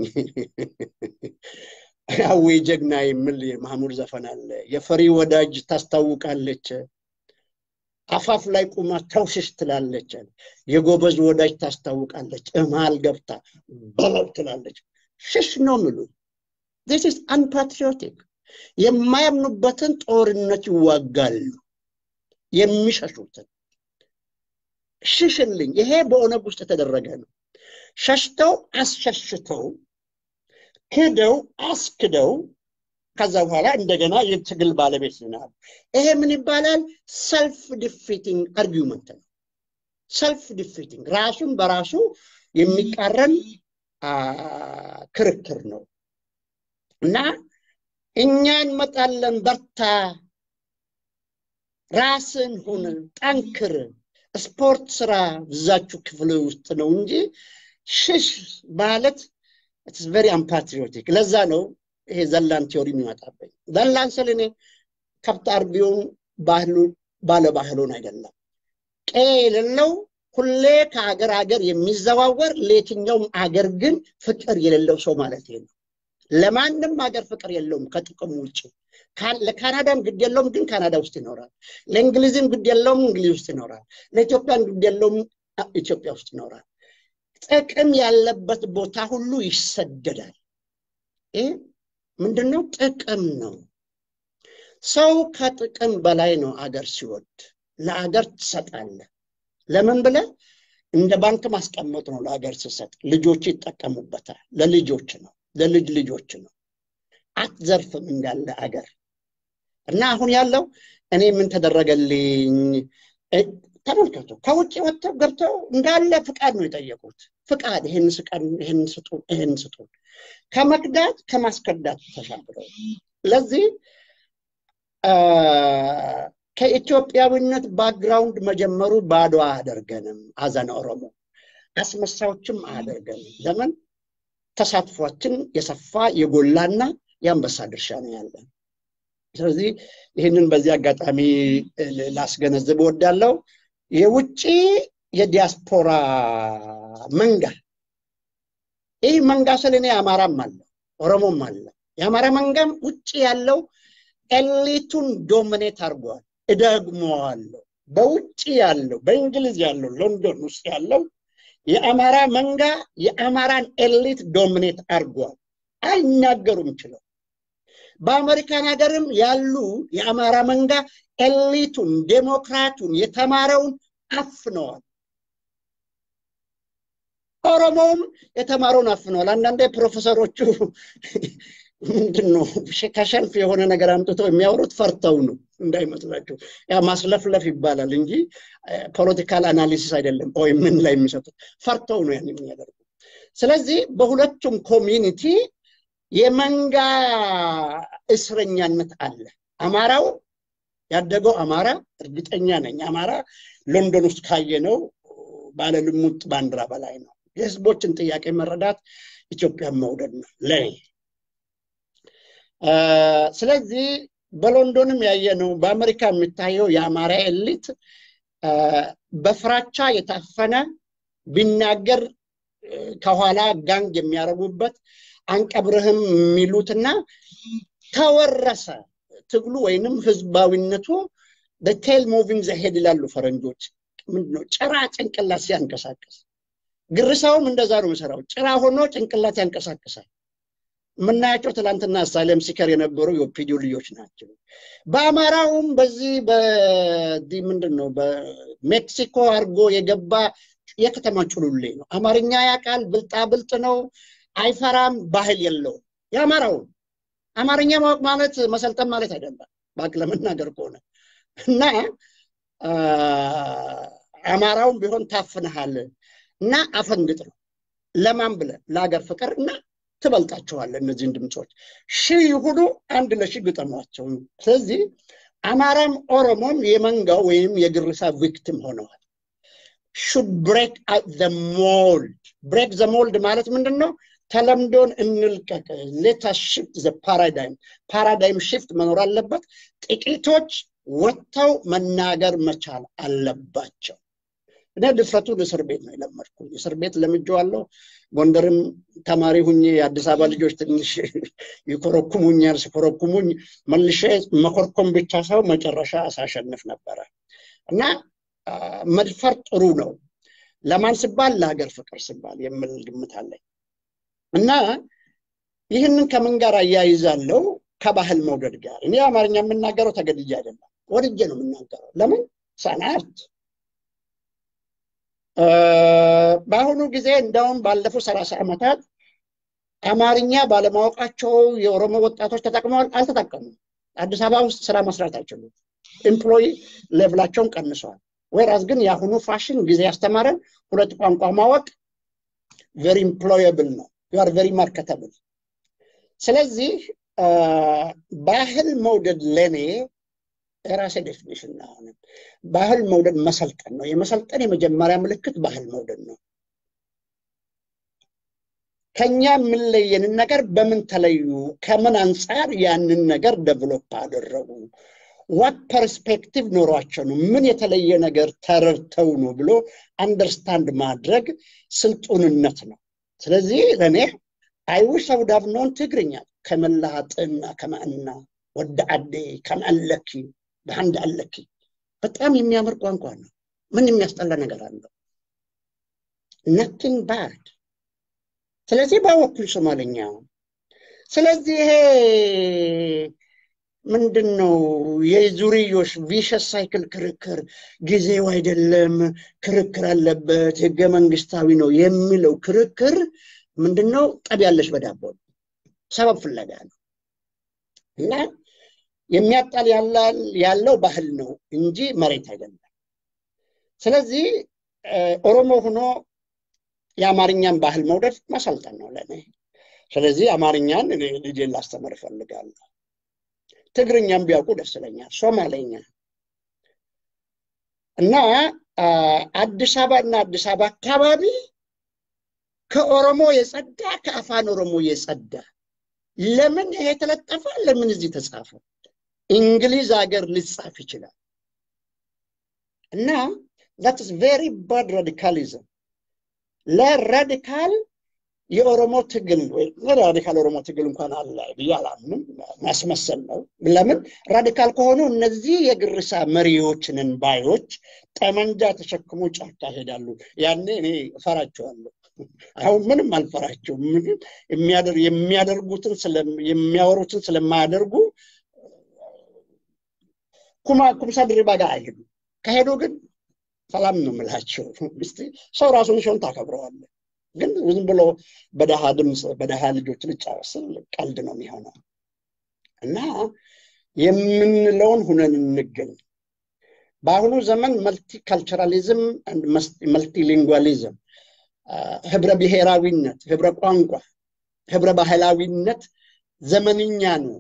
አዌ ጀግና የሚል የማህሙድ ዘፈን አለ። የፈሪ ወዳጅ ታስታውቃለች፣ አፋፍ ላይ ቁማ ተውሽሽ ትላለች። የጎበዝ ወዳጅ ታስታውቃለች፣ እመሃል ገብታ በለው ትላለች። ሽሽ ነው ምሉ ዚስ ኢዝ አንፓትሪዮቲክ። የማያምኑበትን ጦርነት ይዋጋሉ፣ የሚሸሹትን ሽሽልኝ። ይሄ በኦነግ ውስጥ የተደረገ ነው። ሸሽተው አስሸሽተው ክደው አስክደው ከዛ በኋላ እንደገና የትግል ባለቤት ይሆናል። ይሄ ምን ይባላል? ሰልፍ ዲፊቲንግ አርጊመንት ነው። ሰልፍ ዲፊቲንግ ራሱን በራሱ የሚቃረን ክርክር ነው እና እኛ እንመጣለን፣ በርታ፣ ራስን ሁን፣ ጠንክር፣ ስፖርት ስራ ብዛችሁ ክፍል ውስጥ ነው እንጂ ሽሽ ማለት ኢትስ ቨሪ አንፓትሪዮቲክ። ለዛ ነው ይሄ ዘላን ቲዮሪ የሚመጣብኝ። ዘላን ስል እኔ ከብት አርቢውን ባህሉ ባለ ባህሉን አይደለም ቀ የሌለው ሁሌ ከሀገር ሀገር የሚዘዋወር ለየትኛውም አገር ግን ፍቅር የሌለው ሰው ማለት ነው። ለማንም ሀገር ፍቅር የለውም ከጥቅሙ ውጭ። ለካናዳም ግድ የለውም ግን ካናዳ ውስጥ ይኖራል። ለእንግሊዝም ግድ የለውም እንግሊዝ ውስጥ ይኖራል። ለኢትዮጵያም ግድ የለውም ኢትዮጵያ ውስጥ ይኖራል። ጥቅም ያለበት ቦታ ሁሉ ይሰደዳል። ይህ ምንድነው? ጥቅም ነው። ሰው ከጥቅም በላይ ነው። አገር ሲወድ ለአገር ትሰጣለህ። ለምን ብለ እንደ ባንክ ማስቀመጥ ነው። ለአገር ስሰጥ ልጆች ይጠቀሙበታል። ለልጆች ነው፣ ለልጅ ልጆች ነው። አትዘርፍም እንዳለ አገር እና አሁን ያለው እኔ ምን ተደረገልኝ ተመልከቱ። ከውጭ ወጥተው ገብተው እንዳለ ፍቃድ ነው የጠየቁት። ፍቃድ ይህን ስቀን፣ ይህን ስጡን፣ ይህን ስጡን። ከመክዳት ከማስከዳት ተሻግረው ለዚህ ከኢትዮጵያዊነት ባክግራውንድ መጀመሩ ባዶ አያደርገንም። አዘነ ኦሮሞ አስመሳዮችም አያደርገንም። ለምን ተሳትፏችን የሰፋ የጎላና የአንበሳ ድርሻ ነው ያለን። ስለዚህ ይህንን በዚህ አጋጣሚ ላስገነዝብ እወዳለሁ። የውጭ የዲያስፖራ መንጋ ይህ መንጋ ስል እኔ አማራም አለ ኦሮሞም አለ። የአማራ መንጋም ውጭ ያለው ኤሊቱን ዶሚኔት አድርጓል። እደግመዋለሁ። በውጭ ያለው በእንግሊዝ ያለው ሎንዶን ውስጥ ያለው የአማራ መንጋ የአማራን ኤሊት ዶሚኔት አድርጓል። አይናገሩም ችለው። በአሜሪካን ሀገርም ያሉ የአማራ መንጋ ኤሊቱን፣ ዴሞክራቱን፣ የተማረውን አፍነዋል። ኦሮሞውም የተማረውን አፍነዋል። አንዳንዴ ፕሮፌሰሮቹ ምንድን ነው ከሸልፍ የሆነ ነገር አምጥተው የሚያወሩት ፈርተው ነው እንዳይመስላቸው። ያ ማስለፍለፍ ይባላል እንጂ ፖለቲካል አናሊሲስ አይደለም። ወይ ምን ላይ የሚሰጡት ፈርተው ነው ያን የሚያደርጉ። ስለዚህ በሁለቱም ኮሚኒቲ የመንጋ እስረኛነት አለ። አማራው ያደገው አማራ እርግጠኛ ነኝ አማራ ሎንዶን ውስጥ ካየነው ባለ ልሙጥ ባንዲራ በላይ ነው። የህዝቦችን ጥያቄ መረዳት ኢትዮጵያን መውደድ ነው ለኔ። ስለዚህ በሎንዶንም ያየነው በአሜሪካ የሚታየው የአማራ ኤሊት በፍራቻ የታፈነ ቢናገር ከኋላ ጋንግ የሚያደርጉበት አንቀብርህም የሚሉትና ተወረሰ ትግሉ ወይንም ህዝባዊነቱ በቴል ሙቪንግ ዘሄድ ይላሉ ፈረንጆች። ምንድነው ጭራ ጭንቅላት ሲያንቀሳቅስ፣ ግርሳውም እንደዛ ነው የሚሰራው። ጭራ ሆኖ ጭንቅላት ያንቀሳቅሳል። የምናያቸው ትላንትና አሳይለም ሲከር የነበሩ የኦፒዲዮ ልጆች ናቸው። በአማራውም በዚህ በዚህ ምንድን ነው በሜክሲኮ አድርጎ የገባ የከተማ ጩሉሌ ነው። አማርኛ ያውቃል፣ ብልጣ ብልጥ ነው፣ አይፈራም፣ ባህል የለውም። የአማራውን አማርኛ ማወቅ ማለት መሰልጠን ማለት አይደለም፣ ባክ ለመናገር ከሆነ እና አማራውን ቢሆን ታፍንሃል እና አፈንግጥ ነው። ለማን ብለህ ለሀገር ፍቅር እና ትበልጣቸዋለህ። እነዚህን ድምፆች ሺህ ይሁኑ አንድ ለሺህ ግጠሟቸው። ስለዚህ አማራም ኦሮሞም የመንጋው ወይም የግርሳ ቪክቲም ሆነዋል። ሹድ ብሬክ ዘ ሞልድ ብሬክ ዘ ሞልድ ማለት ምንድን ነው? ተለምዶን እንልቀቅ። ሌታ ሽፍት ዘ ፓራዳይም ፓራዳይም ሽፍት መኖር አለበት። ጥቂቶች ወጥተው መናገር መቻል አለባቸው። እኔ ድፍረቱን እስር ቤት ነው የለመድኩኝ። እስር ቤት ለምጄዋለሁ። ጎንደርም ተማሪ ሁኜ የአዲስ አበባ ልጆች ትንሽ ይኮረኩሙኛል። ሲኮረኩሙኝ መልሼ መኮርኮም ብቻ ሰው መጨረሻ ሳሸንፍ ነበረ እና መድፈር ጥሩ ነው። ለማን ሲባል? ለሀገር ፍቅር ሲባል የምል ግምት አለኝ እና ይህንን ከምን ጋር አያይዛለው? ከባህል መውደድ ጋር። እኔ አማርኛ የምናገረው ተገድጄ አይደለም፣ ወድጄ ነው የምናገረው። ለምን ሰናርት በአሁኑ ጊዜ እንደውም ባለፉት ሰላሳ ዓመታት አማርኛ ባለማወቃቸው የኦሮሞ ወጣቶች ተጠቅመዋል? አልተጠቀሙም። አዲስ አበባ ውስጥ ስራ መስራት አይችሉም። ኤምፕሎይ ሌቭላቸውን ቀንሰዋል። ወይራስ ግን የአሁኑ ፋሽን ጊዜ ያስተማረን ሁለት ቋንቋ ማወቅ ቨሪ ኢምፕሎየብል ነው። ዩአር ቨሪ ማርኬተብል። ስለዚህ ባህል መውደድ ለእኔ የራሴ ዴፊኒሽን ነው። አሁንም ባህል መውደድ መሰልጠን ነው። የመሰልጠን የመጀመሪያ ምልክት ባህል መውደድ ነው። ከኛ የምንለየንን ነገር በምን ተለዩ? ከምን አንጻር ያንን ነገር ደቨሎፕ አደረጉ? ዋት ፐርስፔክቲቭ ኖሯቸው ነው? ምን የተለየ ነገር ተረድተው ነው ብሎ አንደርስታንድ ማድረግ ስልጡንነት ነው። ስለዚህ ለእኔ አይዊሽ አውዳቭ ኖን ትግርኛ ከመላሃጥና ከማእና ወደ አዴ ከመአለኪ በአንድ አለኪ በጣም የሚያምር ቋንቋ ነው። ምን የሚያስጠላ ነገር አለው? ነቲንግ ባድ። ስለዚህ ባወኩኝ ሶማለኛ። ስለዚህ ይሄ ምንድን ነው የዙርዮሽ ቪሸስ ሳይክል ክርክር ጊዜው አይደለም፣ ክርክር አለበት፣ ህገ መንግስታዊ ነው የሚለው ክርክር ምንድን ነው? ጠብ ያለሽ በዳቦ ነው። ሰበብ ፍለጋ ነው እና የሚያጣል ያለው ባህል ነው እንጂ መሬት አይደለም። ስለዚህ ኦሮሞ ሆኖ የአማርኛን ባህል መውደድ ማሰልጠን ነው ለእኔ። ስለዚህ አማርኛን እኔ ልጄን ላስተምር እፈልጋለሁ። ትግርኛም ቢያውቁ ደስ ይለኛል። ሶማሌኛ እና አዲስ አበባ እና አዲስ አበባ አካባቢ ከኦሮሞ የጸዳ ከአፋን ኦሮሞ የጸዳ ለምን ይሄ ተለጠፈ? ለምን እዚህ ተጻፈ? እንግሊዝ ሀገር ሊጻፍ ይችላል እና ዛት ኢዝ ቬሪ ባድ ራዲካሊዝም ለራዲካል የኦሮሞ ትግል ራዲካል ኦሮሞ ትግል እንኳን አለ ብዬ አላምንም። ማስመሰል ነው። ለምን ራዲካል ከሆኑ እነዚህ የግርሳ መሪዎችንን ባዮች ጠመንጃ ተሸክሞ ጫካ ይሄዳሉ። ያኔ እኔ እፈራቸዋለሁ። አሁን ምንም አልፈራቸውም። የሚያደርጉትን የሚያወሩትን ስለማያደርጉ ኩማ ኩምሳ ድሪባ ጋር አይሄዱ። ከሄዱ ግን ሰላም ነው የምላቸው። ሰው ራሱን ሲሆን ታከብረዋለህ። ግን ዝም ብሎ በደሃ ድምፅ በደሃ ልጆች ልጫወት ስል ቀልድ ነው የሚሆነው እና የምንለውን ሁነን እንገኝ። በአሁኑ ዘመን መልቲካልቸራሊዝም መልቲሊንጓሊዝም ህብረ ብሔራዊነት፣ ህብረ ቋንቋ፣ ህብረ ባህላዊነት ዘመንኛ ነው።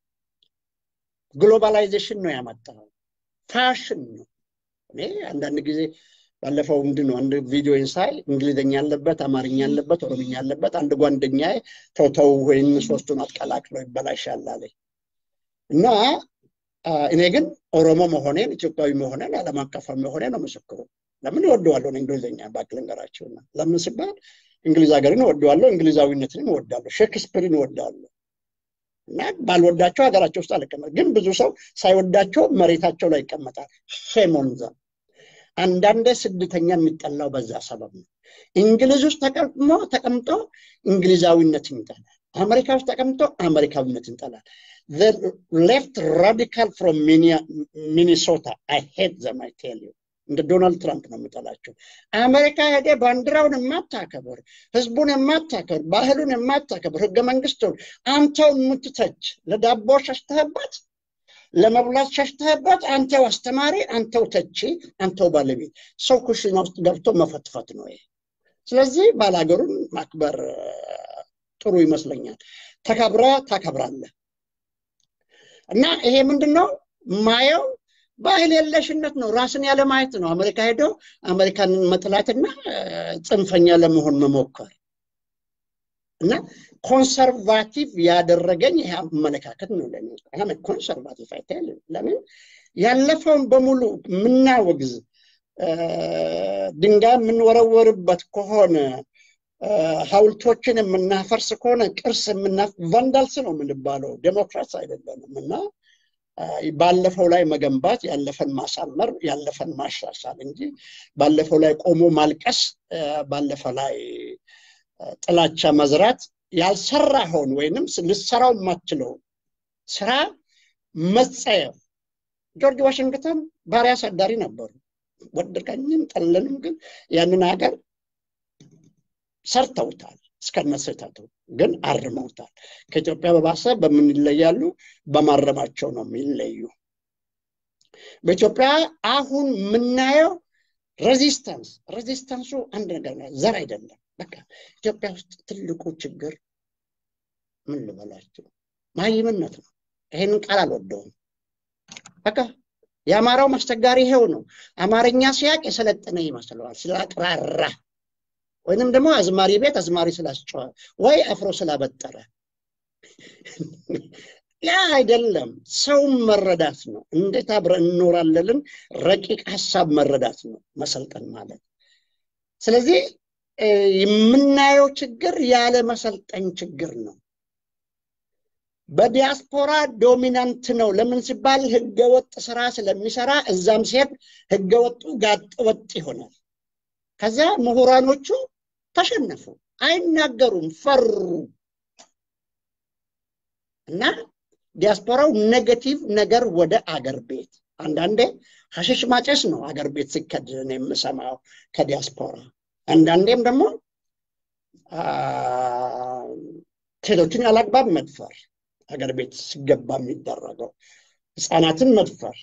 ግሎባላይዜሽን ነው ያመጣው። ፋሽን ነው። እኔ አንዳንድ ጊዜ ባለፈው ምንድን ነው አንድ ቪዲዮ ሳይ እንግሊዝኛ ያለበት፣ አማርኛ ያለበት፣ ኦሮምኛ ያለበት አንድ ጓደኛ ተውተው ወይም ሶስቱን አቀላቅለው ይበላሻል አለኝ እና እኔ ግን ኦሮሞ መሆኔን ኢትዮጵያዊ መሆኔን ዓለም አቀፋዊ መሆኔ ነው ምስክሩ። ለምን እወደዋለሁ እንግሊዝኛ ባክ ልንገራቸውና ለምን ሲባል እንግሊዝ ሀገርን እወደዋለሁ፣ እንግሊዛዊነትን እወዳለሁ፣ ሼክስፒርን እወዳለሁ እና ባልወዳቸው ሀገራቸው ውስጥ አልቀመጥ። ግን ብዙ ሰው ሳይወዳቸው መሬታቸው ላይ ይቀመጣል። ሼሞንዛ አንዳንድ ስደተኛ የሚጠላው በዛ ሰበብ ነው። እንግሊዝ ውስጥ ተቀምጦ ተቀምጦ እንግሊዛዊነትን ይጠላል። አሜሪካ ውስጥ ተቀምጦ አሜሪካዊነትን ይጠላል። ሌፍት ራዲካል ፍሮም ሚኒሶታ አይ ሄት ዘም አይ ቴል ዩ እንደ ዶናልድ ትራምፕ ነው የምጠላቸው። አሜሪካ ሄደ ባንዲራውን የማታከብር ህዝቡን የማታከብር ባህሉን የማታከብር ህገ መንግስቱን አንተው የምትተች ለዳቦ ሸሽተህበት ለመብላት ሸሽተህበት አንተው አስተማሪ፣ አንተው ተቺ፣ አንተው ባለቤት ሰው ኩሽና ውስጥ ገብቶ መፈትፈት ነው ይሄ። ስለዚህ ባላገሩን ማክበር ጥሩ ይመስለኛል። ተከብረ ታከብራለህ እና ይሄ ምንድን ነው ማየው ባህል የለሽነት ነው። ራስን ያለ ማየት ነው። አሜሪካ ሄዶ አሜሪካንን መጥላትና ጽንፈኛ ለመሆን መሞከር እና ኮንሰርቫቲቭ ያደረገኝ ይሄ አመለካከት ነው። ለኔ ኮንሰርቫቲቭ አይተል ለምን ያለፈውን በሙሉ የምናወግዝ ድንጋይ የምንወረወርበት ከሆነ ሀውልቶችን የምናፈርስ ከሆነ ቅርስ የምና ቫንዳልስ ነው የምንባለው፣ ዴሞክራትስ አይደለንም እና ባለፈው ላይ መገንባት ያለፈን ማሳመር ያለፈን ማሻሻል እንጂ ባለፈው ላይ ቆሞ ማልቀስ ባለፈ ላይ ጥላቻ መዝራት ያልሰራኸውን ወይንም ልሰራው የማትችለውን ስራ መጸየፍ ጆርጅ ዋሽንግተን ባሪያ አሳዳሪ ነበሩ ወደቀኝም ጠለንም ግን ያንን ሀገር ሰርተውታል እስከነ ስህተቱ ግን አርመውታል ከኢትዮጵያ በባሰ በምን ይለያሉ በማረማቸው ነው የሚለዩ በኢትዮጵያ አሁን የምናየው ሬዚስተንስ ሬዚስተንሱ አንድ ነገር ነው ዘር አይደለም በቃ ኢትዮጵያ ውስጥ ትልቁ ችግር ምን ልበላችሁ ማይምነት ነው ይሄንን ቃል አልወደውም በቃ የአማራው ማስቸጋሪ ይሄው ነው አማርኛ ሲያቅ የሰለጠነ ይመስለዋል ስላቅራራ ወይንም ደግሞ አዝማሪ ቤት አዝማሪ ስላስጨዋ ወይ አፍሮ ስላበጠረ ያ አይደለም ሰውን መረዳት ነው እንዴት አብረን እንኖራለልን ረቂቅ ሀሳብ መረዳት ነው መሰልጠን ማለት ስለዚህ የምናየው ችግር ያለ መሰልጠን ችግር ነው በዲያስፖራ ዶሚናንት ነው ለምን ሲባል ህገወጥ ስራ ስለሚሰራ እዛም ሲሄድ ህገወጡ ጋጥ ወጥ ይሆናል ከዛ ምሁራኖቹ ተሸነፉ አይናገሩም ፈሩ እና ዲያስፖራው ኔጌቲቭ ነገር ወደ አገር ቤት አንዳንዴ ሀሽሽ ማጨስ ነው አገር ቤት ሲከድን የምሰማው ከዲያስፖራ አንዳንዴም ደግሞ ሴቶችን ያላግባብ መድፈር አገር ቤት ሲገባ የሚደረገው ህፃናትን መድፈር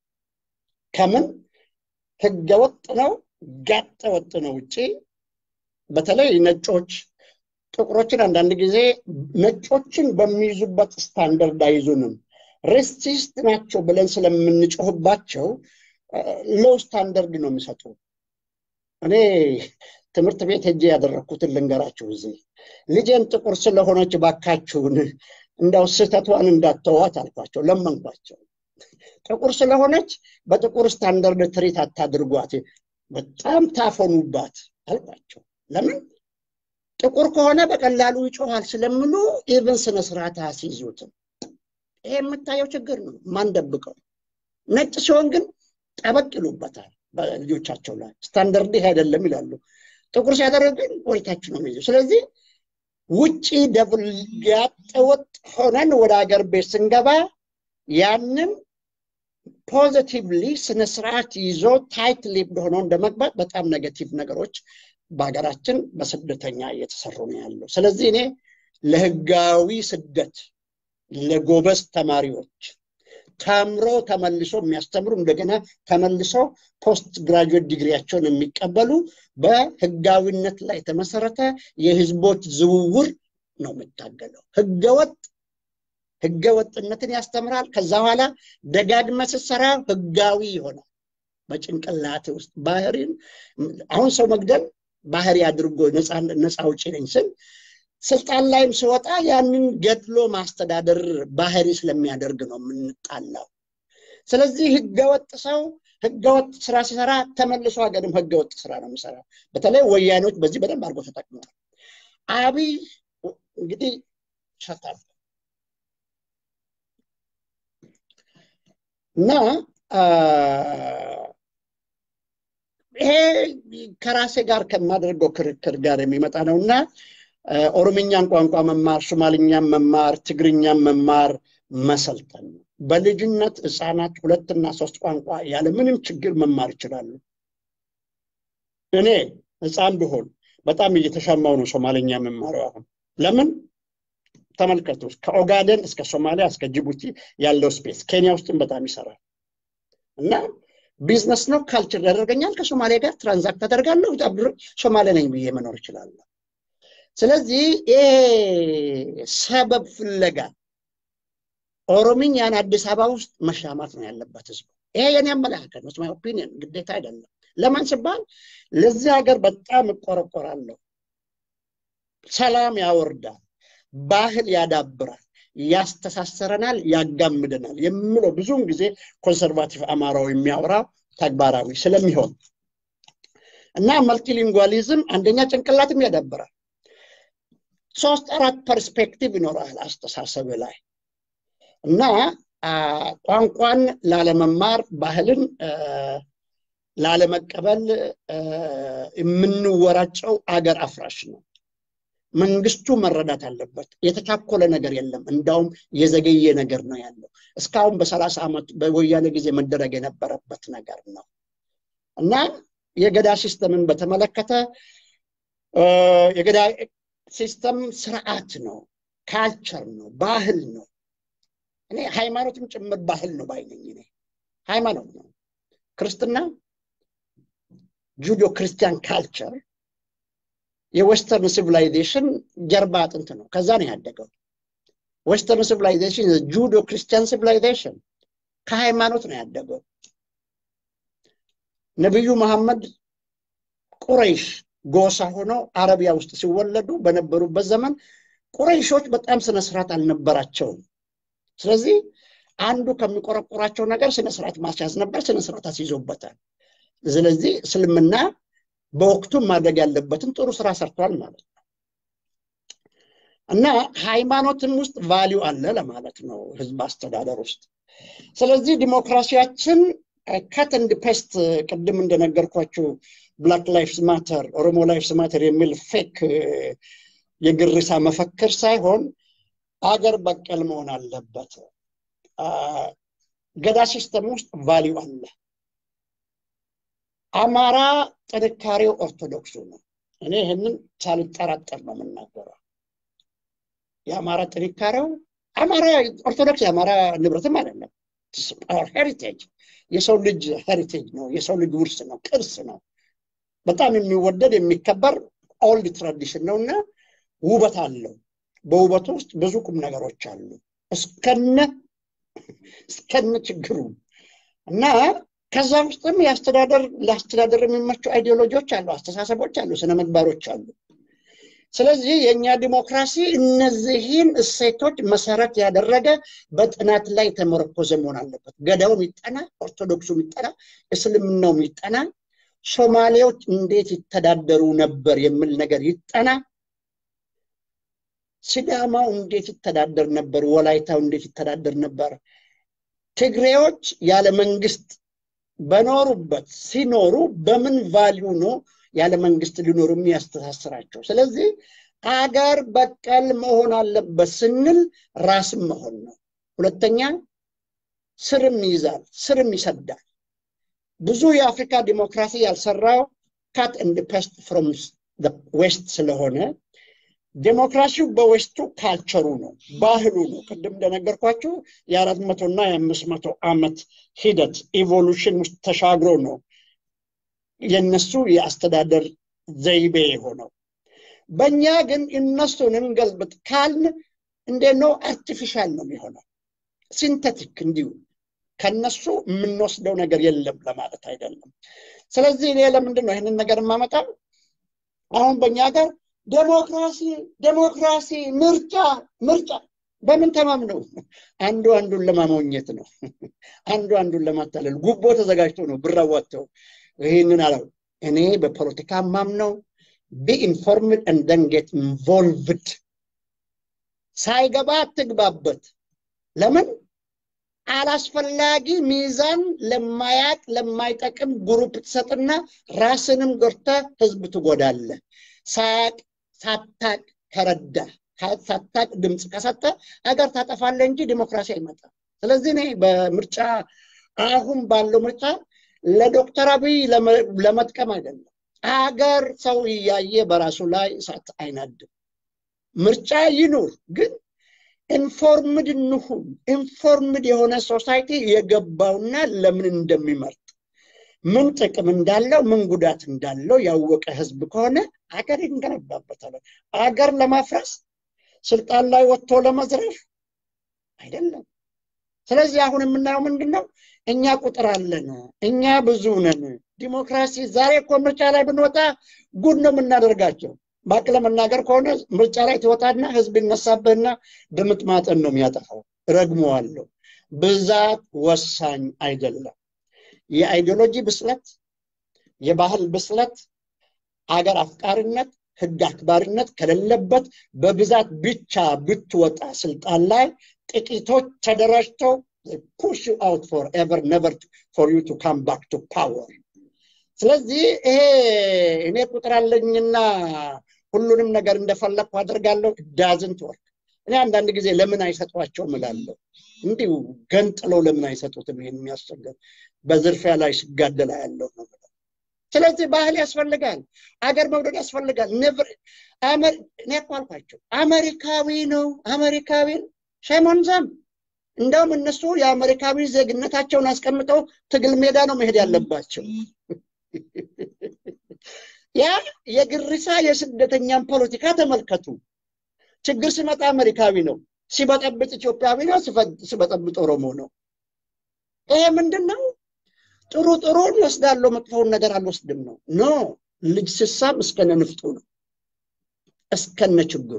ከምን ህገወጥ ነው ጋጠ ወጥ ነው ውጭ በተለይ ነጮች ጥቁሮችን አንዳንድ ጊዜ ነጮችን በሚይዙበት ስታንደርድ አይዙንም ሬሲስት ናቸው ብለን ስለምንጮህባቸው ሎው ስታንደርድ ነው የሚሰጡ እኔ ትምህርት ቤት ሄጄ ያደረግኩትን ልንገራችሁ እዚህ ልጄን ጥቁር ስለሆነች ባካችሁን እንዳው ስህተቷን እንዳተዋት አልኳቸው ለመንኳቸው ጥቁር ስለሆነች በጥቁር ስታንደርድ ትሪት አታድርጓት በጣም ታፈኑባት አልኳቸው ለምን ጥቁር ከሆነ በቀላሉ ይጮኋል ስለምሉ ኢቨን ስነ ስርዓት አስይዙትም ይሄ የምታየው ችግር ነው ማንደብቀው ነጭ ሲሆን ግን ጠበቅ ይሉበታል በልጆቻቸው ላይ ስታንደርድ ይሄ አይደለም ይላሉ ጥቁር ሲያደርግ ግን ወደታች ነው የሚይዘው ስለዚህ ውጪ ደብል ያጠወጥ ሆነን ወደ ሀገር ቤት ስንገባ ያንን ፖዚቲቭሊ ስነ ስርዓት ይዞ ታይት ሊፕድ ሆኖ እንደመግባት በጣም ኔጌቲቭ ነገሮች በሀገራችን በስደተኛ እየተሰሩ ነው ያለው ስለዚህ እኔ ለህጋዊ ስደት ለጎበዝ ተማሪዎች ተምሮ ተመልሶ የሚያስተምሩ እንደገና ተመልሶ ፖስት ግራጁዌት ዲግሪያቸውን የሚቀበሉ በህጋዊነት ላይ የተመሰረተ የህዝቦች ዝውውር ነው የምታገለው ህገወጥ ህገወጥነትን ያስተምራል ከዛ በኋላ ደጋግመ ስትሰራ ህጋዊ ይሆናል በጭንቅላት ውስጥ ባህሪን አሁን ሰው መግደል ባህሪ አድርጎ ነፃ ውጭ ነኝ ስል ስልጣን ላይም ስወጣ ያንን ገድሎ ማስተዳደር ባህሪ ስለሚያደርግ ነው የምንጣላው ስለዚህ ህገወጥ ሰው ህገወጥ ስራ ሲሰራ ተመልሶ ሀገርም ህገወጥ ስራ ነው የሚሰራው በተለይ ወያኔዎች በዚህ በደንብ አድርጎ ተጠቅመዋል አብይ እንግዲህ ሸታል እና ይሄ ከራሴ ጋር ከማደርገው ክርክር ጋር የሚመጣ ነው እና ኦሮምኛን ቋንቋ መማር ሶማልኛን መማር ትግርኛን መማር መሰልጠን ነው በልጅነት ህፃናት ሁለትና ሶስት ቋንቋ ያለምንም ችግር መማር ይችላሉ እኔ ህፃን ብሆን በጣም እየተሻማው ነው ሶማልኛ መማሪው አሁን ለምን ተመልከቱ ከኦጋደን እስከ ሶማሊያ እስከ ጅቡቲ ያለው ስፔስ ኬንያ ውስጥም በጣም ይሰራል እና ቢዝነስ ነው ካልቸር ያደርገኛል ከሶማሊያ ጋር ትራንዛክት አደርጋለሁ ሶማሌ ነኝ ብዬ መኖር ይችላለሁ ስለዚህ ይሄ ሰበብ ፍለጋ ኦሮምኛን አዲስ አበባ ውስጥ መሻማት ነው ያለበት ህዝቡ ይሄ የኔ አመለካከት ነው ማይ ኦፒኒየን ግዴታ አይደለም ለማን ሲባል ለዚህ ሀገር በጣም እቆረቆራለሁ ሰላም ያወርዳል ባህል ያዳብራል ያስተሳሰረናል ያጋምደናል የምለው ብዙውን ጊዜ ኮንሰርቫቲቭ አማራው የሚያወራ ተግባራዊ ስለሚሆን እና መልቲሊንጓሊዝም አንደኛ ጭንቅላትም ያዳብራል። ሶስት አራት ፐርስፔክቲቭ ይኖራል አስተሳሰብ ላይ እና ቋንቋን ላለመማር ባህልን ላለመቀበል የምንወራጨው አገር አፍራሽ ነው። መንግስቱ መረዳት አለበት። የተቻኮለ ነገር የለም። እንዳውም የዘገየ ነገር ነው ያለው። እስካሁን በሰላሳ ዓመት በወያኔ ጊዜ መደረግ የነበረበት ነገር ነው እና የገዳ ሲስተምን በተመለከተ የገዳ ሲስተም ስርዓት ነው፣ ካልቸር ነው፣ ባህል ነው። እኔ ሃይማኖትም ጭምር ባህል ነው ባይነኝ። እኔ ሃይማኖት ነው። ክርስትና ጁዶ ክርስቲያን ካልቸር የዌስተርን ሲቪላይዜሽን ጀርባ አጥንት ነው። ከዛ ነው ያደገው። ዌስተርን ሲቪላይዜሽን ጁዶ ክርስቲያን ሲቪላይዜሽን ከሃይማኖት ነው ያደገው። ነቢዩ መሐመድ ቁረይሽ ጎሳ ሆነው አረቢያ ውስጥ ሲወለዱ በነበሩበት ዘመን ቁረይሾች በጣም ስነስርዓት አልነበራቸውም። ስለዚህ አንዱ ከሚቆረቆራቸው ነገር ስነስርዓት ማስያዝ ነበር። ስነስርዓት አስይዞበታል። ስለዚህ እስልምና በወቅቱ ማድረግ ያለበትን ጥሩ ስራ ሰርቷል ማለት ነው እና ሃይማኖትም ውስጥ ቫሊዩ አለ ለማለት ነው ህዝብ አስተዳደር ውስጥ። ስለዚህ ዲሞክራሲያችን ከት እንድ ፔስት ቅድም እንደነገርኳችሁ ብላክ ላይፍስ ማተር ኦሮሞ ላይፍስ ማተር የሚል ፌክ የግርሳ መፈክር ሳይሆን አገር በቀል መሆን አለበት። ገዳ ሲስተም ውስጥ ቫሊዩ አለ። አማራ ጥንካሬው ኦርቶዶክሱ ነው። እኔ ይህንን ሳልጠራጠር ነው የምናገረው። የአማራ ጥንካሬው አማራ ኦርቶዶክስ የአማራ ንብረትም አይደለም። ሄሪቴጅ የሰው ልጅ ሄሪቴጅ ነው። የሰው ልጅ ውርስ ነው፣ ቅርስ ነው። በጣም የሚወደድ የሚከበር ኦልድ ትራዲሽን ነው እና ውበት አለው። በውበቱ ውስጥ ብዙ ቁም ነገሮች አሉ እስከነ እስከነ ችግሩ እና ከዛ ውስጥም የአስተዳደር ለአስተዳደር የሚመቹ አይዲዮሎጂዎች አሉ፣ አስተሳሰቦች አሉ፣ ስነ ምግባሮች አሉ። ስለዚህ የእኛ ዲሞክራሲ እነዚህን እሴቶች መሰረት ያደረገ በጥናት ላይ የተመረኮዘ መሆን አለበት። ገዳውም ይጠና፣ ኦርቶዶክሱም ይጠና፣ እስልምናውም ይጠና፣ ሶማሌዎች እንዴት ይተዳደሩ ነበር የሚል ነገር ይጠና፣ ሲዳማው እንዴት ይተዳደር ነበር፣ ወላይታው እንዴት ይተዳደር ነበር፣ ትግሬዎች ያለ መንግስት በኖሩበት ሲኖሩ በምን ቫሊዩ ነው ያለ መንግስት ሊኖሩ የሚያስተሳስራቸው? ስለዚህ አገር በቀል መሆን አለበት ስንል ራስም መሆን ነው። ሁለተኛ ስርም ይይዛል፣ ስርም ይሰዳል። ብዙ የአፍሪካ ዲሞክራሲ ያልሰራው ካት ኤንድ ፔስት ፍሮም ዌስት ስለሆነ ዴሞክራሲው በዌስቱ ካልቸሩ ነው፣ ባህሉ ነው። ቅድም እንደነገርኳችሁ የአራት መቶ እና የአምስት መቶ ዓመት ሂደት ኢቮሉሽን ውስጥ ተሻግሮ ነው የነሱ የአስተዳደር ዘይቤ የሆነው። በእኛ ግን እነሱን እንገልብጥ ካልን እንዴት ነው? አርቲፊሻል ነው የሚሆነው፣ ሲንተቲክ እንዲሁ ከነሱ የምንወስደው ነገር የለም ለማለት አይደለም። ስለዚህ እኔ ለምንድን ነው ይህንን ነገር የማመጣው? አሁን በእኛ ጋር ዴሞክራሲ ዴሞክራሲ ምርጫ ምርጫ በምን ተማምነው? አንዱ አንዱን ለማሞኘት ነው። አንዱ አንዱን ለማታለል ጉቦ ተዘጋጅቶ ነው ብር አዋጥተው ይህንን አለው። እኔ በፖለቲካ ማምነው ቢ ኢንፎርምድ ኤንድ ደን ጌት ኢንቮልቭድ። ሳይገባ አትግባበት። ለምን አላስፈላጊ ሚዛን ለማያቅ ለማይጠቅም ግሩፕ ትሰጥና ራስንም ጎርተ ህዝብ ትጎዳለ። ሳያቅ ሳታቅ ከረዳ ሳታቅ ድምፅ ከሰጠ ሀገር ታጠፋለ እንጂ ዲሞክራሲ አይመጣም። ስለዚህ እኔ በምርጫ አሁን ባለው ምርጫ ለዶክተር አብይ ለመጥቀም አይደለም። አገር ሰው እያየ በራሱ ላይ እሳት አይናድም። ምርጫ ይኑር፣ ግን ኢንፎርምድ እንሁን። ኢንፎርምድ የሆነ ሶሳይቲ የገባውና ለምን እንደሚመርጥ ምን ጥቅም እንዳለው ምን ጉዳት እንዳለው ያወቀ ህዝብ ከሆነ አገር ይንገነባበታል። አገር ለማፍረስ ስልጣን ላይ ወጥቶ ለመዝረፍ አይደለም። ስለዚህ አሁን የምናየው ምንድን ነው? እኛ ቁጥር አለን፣ እኛ ብዙ ነን። ዲሞክራሲ ዛሬ እኮ ምርጫ ላይ ብንወጣ ጉድ ነው የምናደርጋቸው። ባቅ ለመናገር ከሆነ ምርጫ ላይ ትወጣና ህዝብ ይነሳብህና ድምጥማጥን ነው የሚያጠፋው። ረግመዋለሁ። ብዛት ወሳኝ አይደለም። የአይዲዮሎጂ ብስለት፣ የባህል ብስለት፣ አገር አፍቃሪነት፣ ህግ አክባሪነት ከሌለበት በብዛት ብቻ ብትወጣ ስልጣን ላይ ጥቂቶች ተደራጅተው ፑሽ አውት ፎር ኤቨር ነቨር ፎር ዩ ቱ ካም ባክ ቱ ፓወር። ስለዚህ ይሄ እኔ ቁጥር አለኝና ሁሉንም ነገር እንደፈለግኩ አድርጋለሁ ዳዝንት ወርክ። እኔ አንዳንድ ጊዜ ለምን አይሰጧቸውም እላለሁ። እንዲሁ ገንጥለው ለምን አይሰጡትም? ይሄን የሚያስቸግር በዝርፊያ ላይ ሲጋደላ ያለው ነው። ስለዚህ ባህል ያስፈልጋል፣ አገር መውደድ ያስፈልጋል። እኔ እኮ አልኳቸው አሜሪካዊ ነው አሜሪካዊ ሸሞንዘም እንደውም እነሱ የአሜሪካዊ ዜግነታቸውን አስቀምጠው ትግል ሜዳ ነው መሄድ ያለባቸው። ያ የግሪሳ የስደተኛን ፖለቲካ ተመልከቱ። ችግር ሲመጣ አሜሪካዊ ነው፣ ሲበጠብጥ ኢትዮጵያዊ ነው፣ ሲበጠብጥ ኦሮሞ ነው። ይሄ ምንድን ነው? ጥሩ ጥሩን ወስዳለሁ፣ መጥፎውን ነገር አልወስድም ነው። ኖ ልጅ ስሳም እስከነ ንፍጡ ነው፣ እስከነ ችግሩ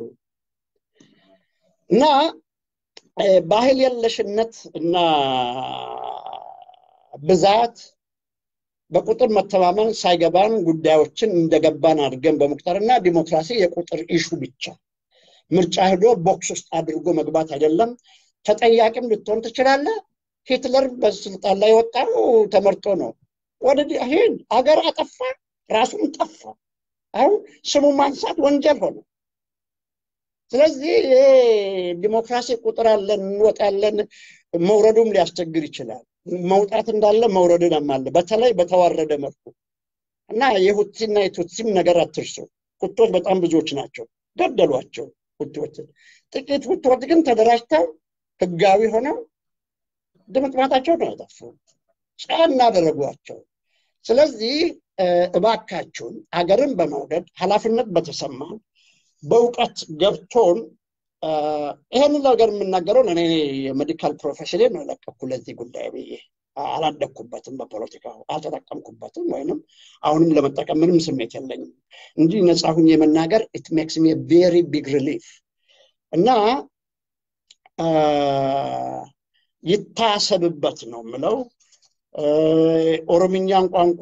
እና ባህል የለሽነት እና ብዛት በቁጥር መተማመን ሳይገባን ጉዳዮችን እንደገባን አድርገን በመቁጠርና ዲሞክራሲ የቁጥር ኢሹ ብቻ ምርጫ ሄዶ ቦክስ ውስጥ አድርጎ መግባት አይደለም። ተጠያቂም ልትሆን ትችላለህ። ሂትለር በስልጣን ላይ የወጣው ተመርጦ ነው። ወደ ይህን አገር አጠፋ፣ ራሱም ጠፋ። አሁን ስሙ ማንሳት ወንጀል ሆነ። ስለዚህ ይሄ ዲሞክራሲ ቁጥር አለን እንወጣለን፣ መውረዱም ሊያስቸግር ይችላል። መውጣት እንዳለ መውረድም አለ፣ በተለይ በተዋረደ መልኩ እና የሁቲና የቱትሲም ነገር አትርሱ። ሁቶች በጣም ብዙዎች ናቸው፣ ገደሏቸው ሁቲዎችን። ጥቂት ሁቲዎች ግን ተደራጅተው ህጋዊ ሆነው ድምጥማጣቸው ነው ያጠፉ፣ ጫና አደረጓቸው። ስለዚህ እባካችሁን አገርን በመውደድ ኃላፊነት በተሰማን በእውቀት ገብቶን ይሄንን ነገር የምናገረው እኔ የሜዲካል ፕሮፌሽን ነው የለቀኩ ለዚህ ጉዳይ ብዬ አላደግኩበትም፣ በፖለቲካው አልተጠቀምኩበትም፣ ወይንም አሁንም ለመጠቀም ምንም ስሜት የለኝም እንጂ ነፃ ሁኜ የመናገር ኢት ሜክስ ሚ ቬሪ ቢግ ሪሊፍ እና ይታሰብበት ነው የምለው። ኦሮምኛን ቋንቋ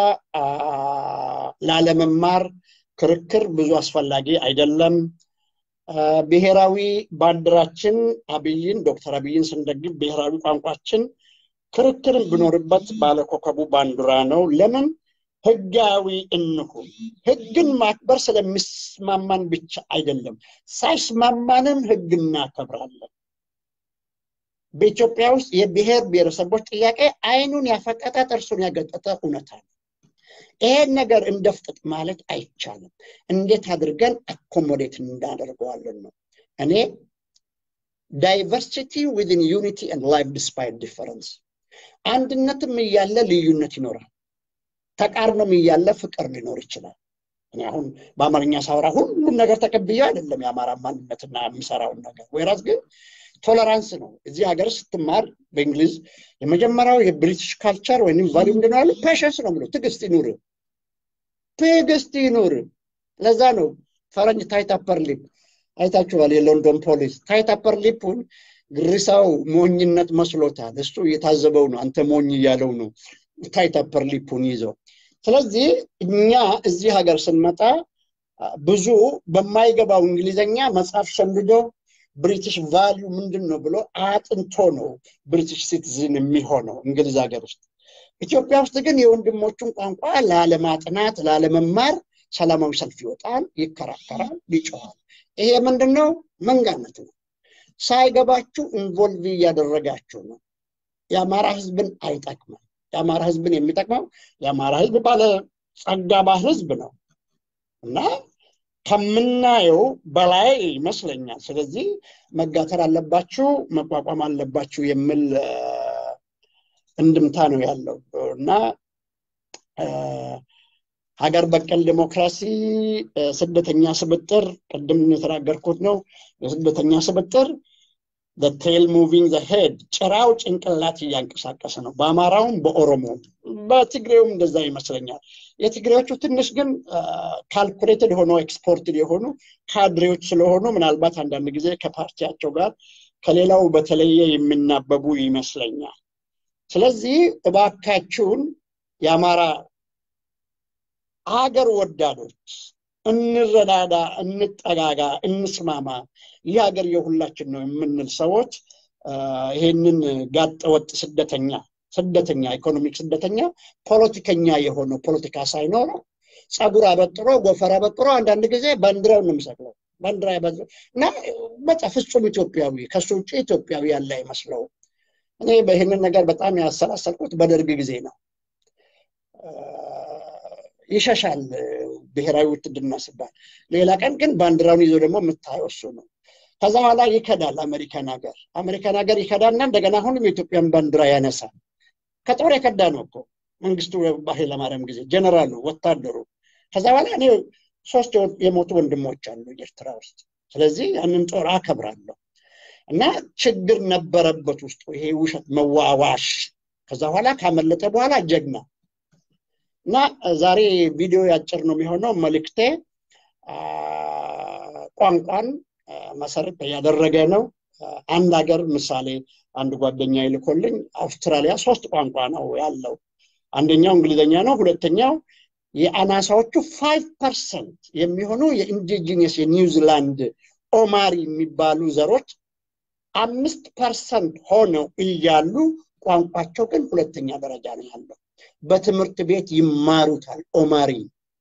ላለመማር ክርክር ብዙ አስፈላጊ አይደለም። ብሔራዊ ባንዲራችን አብይን ዶክተር አብይን ስንደግፍ ብሔራዊ ቋንቋችን ክርክርን ብኖርበት ባለኮከቡ ባንዲራ ነው። ለምን ህጋዊ እንሁን። ህግን ማክበር ስለሚስማማን ብቻ አይደለም፣ ሳይስማማንም ህግ እናከብራለን። በኢትዮጵያ ውስጥ የብሔር ብሔረሰቦች ጥያቄ አይኑን ያፈጠጠ ጥርሱን ያገጠጠ እውነታ ነው። ይሄን ነገር እንደፍጥጥ ማለት አይቻልም። እንዴት አድርገን አኮሞዴት እንዳደርገዋለን ነው። እኔ ዳይቨርሲቲ ዊዝን ዩኒቲ ኤንድ ላይፍ ዲስፓይት ዲፈረንስ፣ አንድነትም እያለ ልዩነት ይኖራል። ተቃርኖም እያለ ፍቅር ሊኖር ይችላል። እኔ አሁን በአማርኛ ሳወራ ሁሉም ነገር ተቀብዬ አይደለም የአማራ ማንነትና የምሰራውን ነገር ወይራስ ግን ቶለራንስ ነው። እዚህ ሀገር ስትማር በእንግሊዝ የመጀመሪያው የብሪቲሽ ካልቸር ወይም ቫሊዩ ምንድን ነው ያሉ ፔሸንስ ነው ብሎ ትዕግስት ይኑር፣ ትዕግስት ይኑር። ለዛ ነው ፈረንጅ ታይት አፐር ሊፕ አይታችኋል። የሎንዶን ፖሊስ ታይት አፐር ሊፑን ግሪሳው ሞኝነት መስሎታል። እሱ እየታዘበው ነው፣ አንተ ሞኝ እያለው ነው ታይት አፐር ሊፑን ይዘው። ስለዚህ እኛ እዚህ ሀገር ስንመጣ ብዙ በማይገባው እንግሊዘኛ መጽሐፍ ሸምድዶ ብሪቲሽ ቫሊዩ ምንድን ነው ብሎ አጥንቶ ነው ብሪቲሽ ሲቲዝን የሚሆነው እንግሊዝ ሀገር ውስጥ። ኢትዮጵያ ውስጥ ግን የወንድሞቹን ቋንቋ ላለማጥናት ላለመማር ሰላማዊ ሰልፍ ይወጣል፣ ይከራከራል፣ ይጮኋል። ይሄ ምንድን ነው? መንጋነት ነው። ሳይገባችሁ ኢንቮልቭ እያደረጋችሁ ነው። የአማራ ህዝብን አይጠቅምም። የአማራ ህዝብን የሚጠቅመው የአማራ ህዝብ ባለ ጸጋ ባህል ህዝብ ነው እና ከምናየው በላይ ይመስለኛል። ስለዚህ መጋተር አለባችሁ፣ መቋቋም አለባችሁ የሚል እንድምታ ነው ያለው እና ሀገር በቀል ዲሞክራሲ ስደተኛ ስብጥር ቅድም የተናገርኩት ነው። የስደተኛ ስብጥር ቴል ሙቪንግ ሄድ ጭራው ጭንቅላት እያንቀሳቀሰ ነው። በአማራውም በኦሮሞውም በትግሬውም እንደዛ ይመስለኛል። የትግሬዎቹ ትንሽ ግን ካልኩሌትድ ሆኖ ኤክስፖርትድ የሆኑ ካድሬዎች ስለሆኑ ምናልባት አንዳንድ ጊዜ ከፓርቲያቸው ጋር ከሌላው በተለየ የሚናበቡ ይመስለኛል። ስለዚህ እባካችሁን የአማራ ሀገር ወዳዶች እንረዳዳ፣ እንጠጋጋ፣ እንስማማ፣ ይህ ሀገር የሁላችን ነው የምንል ሰዎች ይሄንን ጋጠወጥ ስደተኛ ስደተኛ ኢኮኖሚክ ስደተኛ ፖለቲከኛ የሆነው ፖለቲካ ሳይኖረው ጸጉር አበጥሮ ጎፈር አበጥሮ አንዳንድ ጊዜ ባንዲራውን ነው የሚሰቅለው ባንዲራ እና በቃ ፍጹም ኢትዮጵያዊ ከሱ ውጭ ኢትዮጵያዊ ያለ አይመስለው። እኔ በይህንን ነገር በጣም ያሰላሰልኩት በደርግ ጊዜ ነው። ይሸሻል ብሔራዊ ውትድርና ሲባል፣ ሌላ ቀን ግን ባንዲራውን ይዞ ደግሞ የምታየው እሱ ነው። ከዛ በኋላ ይከዳል አሜሪካን ሀገር አሜሪካን ሀገር ይከዳና እንደገና አሁንም የኢትዮጵያን ባንዲራ ያነሳል። ከጦር የከዳ ነው እኮ መንግስቱ ኃይለማርያም ጊዜ ጀነራሉ ወታደሩ። ከዛ በኋላ እኔ ሶስት የሞቱ ወንድሞች አሉ ኤርትራ ውስጥ። ስለዚህ ያንን ጦር አከብራለሁ እና ችግር ነበረበት ውስጡ ይሄ ውሸት መዋዋሽ። ከዛ በኋላ ካመለጠ በኋላ ጀግና እና ዛሬ ቪዲዮ ያጭር ነው የሚሆነው መልእክቴ ቋንቋን መሰረት ያደረገ ነው። አንድ ሀገር ምሳሌ አንድ ጓደኛ ይልኮልኝ አውስትራሊያ ሶስት ቋንቋ ነው ያለው። አንደኛው እንግሊዝኛ ነው። ሁለተኛው የአናሳዎቹ ፋይቭ ፐርሰንት የሚሆኑ የኢንዲጂኒየስ የኒውዚላንድ ኦማሪ የሚባሉ ዘሮች አምስት ፐርሰንት ሆነው እያሉ ቋንቋቸው ግን ሁለተኛ ደረጃ ነው ያለው። በትምህርት ቤት ይማሩታል ኦማሪ።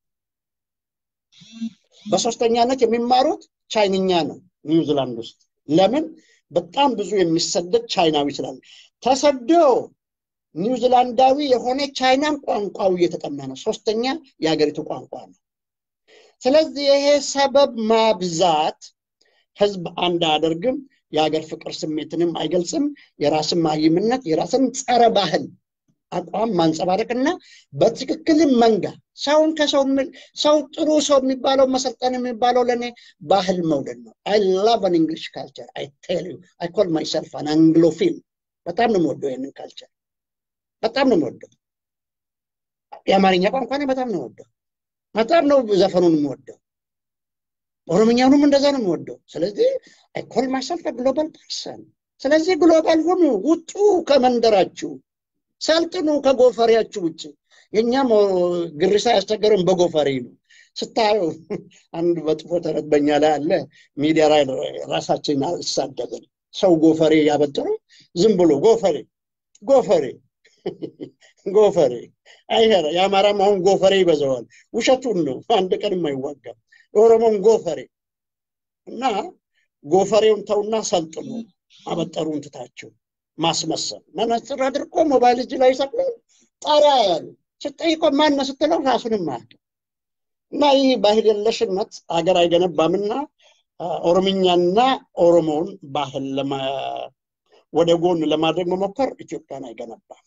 በሶስተኛነት የሚማሩት ቻይንኛ ነው ኒውዚላንድ ውስጥ። ለምን? በጣም ብዙ የሚሰደድ ቻይናዊ ስላለ ተሰዶ ኒውዚላንዳዊ የሆነ ቻይናን ቋንቋው እየተጠና ነው። ሶስተኛ የሀገሪቱ ቋንቋ ነው። ስለዚህ ይሄ ሰበብ ማብዛት ህዝብ አንድ አያደርግም። የሀገር ፍቅር ስሜትንም አይገልጽም። የራስን ማይምነት የራስን ጸረ ባህል አቋም ማንጸባረቅና በትክክልም መንጋ ሰውን ከሰው ሰው ጥሩ ሰው የሚባለው መሰልጠን የሚባለው ለእኔ ባህል መውደድ ነው። አይ ላቭ አን እንግሊሽ ካልቸር አይ ቴል ዩ አይ ኮል ማይሰልፍ አን አንግሎፊል። በጣም ነው የምወደው ይህንን ካልቸር በጣም ነው የምወደው። የአማርኛ ቋንቋ በጣም ነው የምወደው። በጣም ነው ዘፈኑን የምወደው። ኦሮምኛውንም እንደዛ ነው የምወደው። ስለዚህ አይ ኮል ማይሰልፍ ግሎባል ፐርሰን። ስለዚህ ግሎባል ሁኑ፣ ውጡ ከመንደራችሁ፣ ሰልጥኑ ከጎፈሬያችሁ ውጭ። የእኛም ግሪሳ ያስቸገረን በጎፈሬ ነው። ስታዩ አንድ በጥፎ ተረት በኛ ላይ አለ። ሚዲያ ላይ ራሳችን አልሳደብን። ሰው ጎፈሬ ያበጥሩ ዝም ብሎ ጎፈሬ ጎፈሬ ጎፈሬ አይሄረ የአማራም አሁን ጎፈሬ ይበዛዋል። ውሸቱን ነው። አንድ ቀንም አይዋጋም። የኦሮሞን ጎፈሬ እና ጎፈሬውን ተውና ሰልጥኑ። አበጠሩን ትታችሁ ማስመሰል መነጽር አድርጎ ሞባይል እጅ ላይ ሰቅሎ ጣሪያ ያሉ ስጠይቆ ማነ ስትለው ራሱንም አያውቅም። እና ይህ ባህል የለሽነት ሀገር አይገነባምና ኦሮምኛና ኦሮሞውን ባህል ወደ ጎን ለማድረግ መሞከር ኢትዮጵያን አይገነባም፣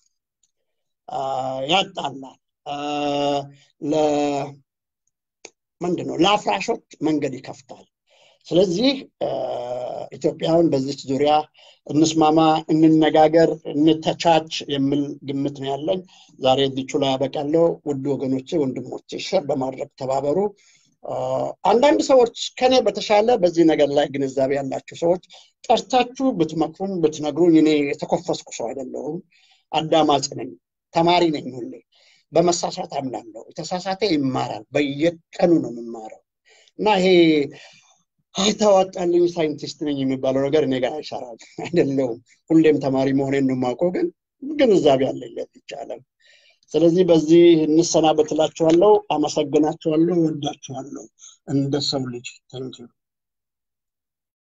ያጣላል። ምንድን ነው ለአፍራሾች መንገድ ይከፍታል። ስለዚህ ኢትዮጵያውን በዚች ዙሪያ እንስማማ፣ እንነጋገር፣ እንተቻች የሚል ግምት ነው ያለኝ። ዛሬ እዚቹ ላይ ያበቃለሁ። ውድ ወገኖቼ፣ ወንድሞቼ ሸር በማድረግ ተባበሩ። አንዳንድ ሰዎች ከኔ በተሻለ በዚህ ነገር ላይ ግንዛቤ ያላቸው ሰዎች ጠርታችሁ ብትመክሩኝ ብትነግሩኝ፣ እኔ የተኮፈስኩ ሰው አይደለሁም። አዳማጭ ነኝ፣ ተማሪ ነኝ። ሁሌ በመሳሳት አምናለሁ። የተሳሳተ ይማራል። በየቀኑ ነው የምማረው እና ይሄ አይታወጣልኝ ሳይንቲስት ነኝ የሚባለው ነገር እኔ ጋር አይሰራም። አይደለሁም። ሁሌም ተማሪ መሆኔን ነው የማውቀው፣ ግን ግንዛቤ አለኝ ይቻላል። ስለዚህ በዚህ እንሰናበትላችኋለሁ። አመሰግናችኋለሁ። ወዳችኋለሁ እንደ ሰው ልጅ። ታንኪዩ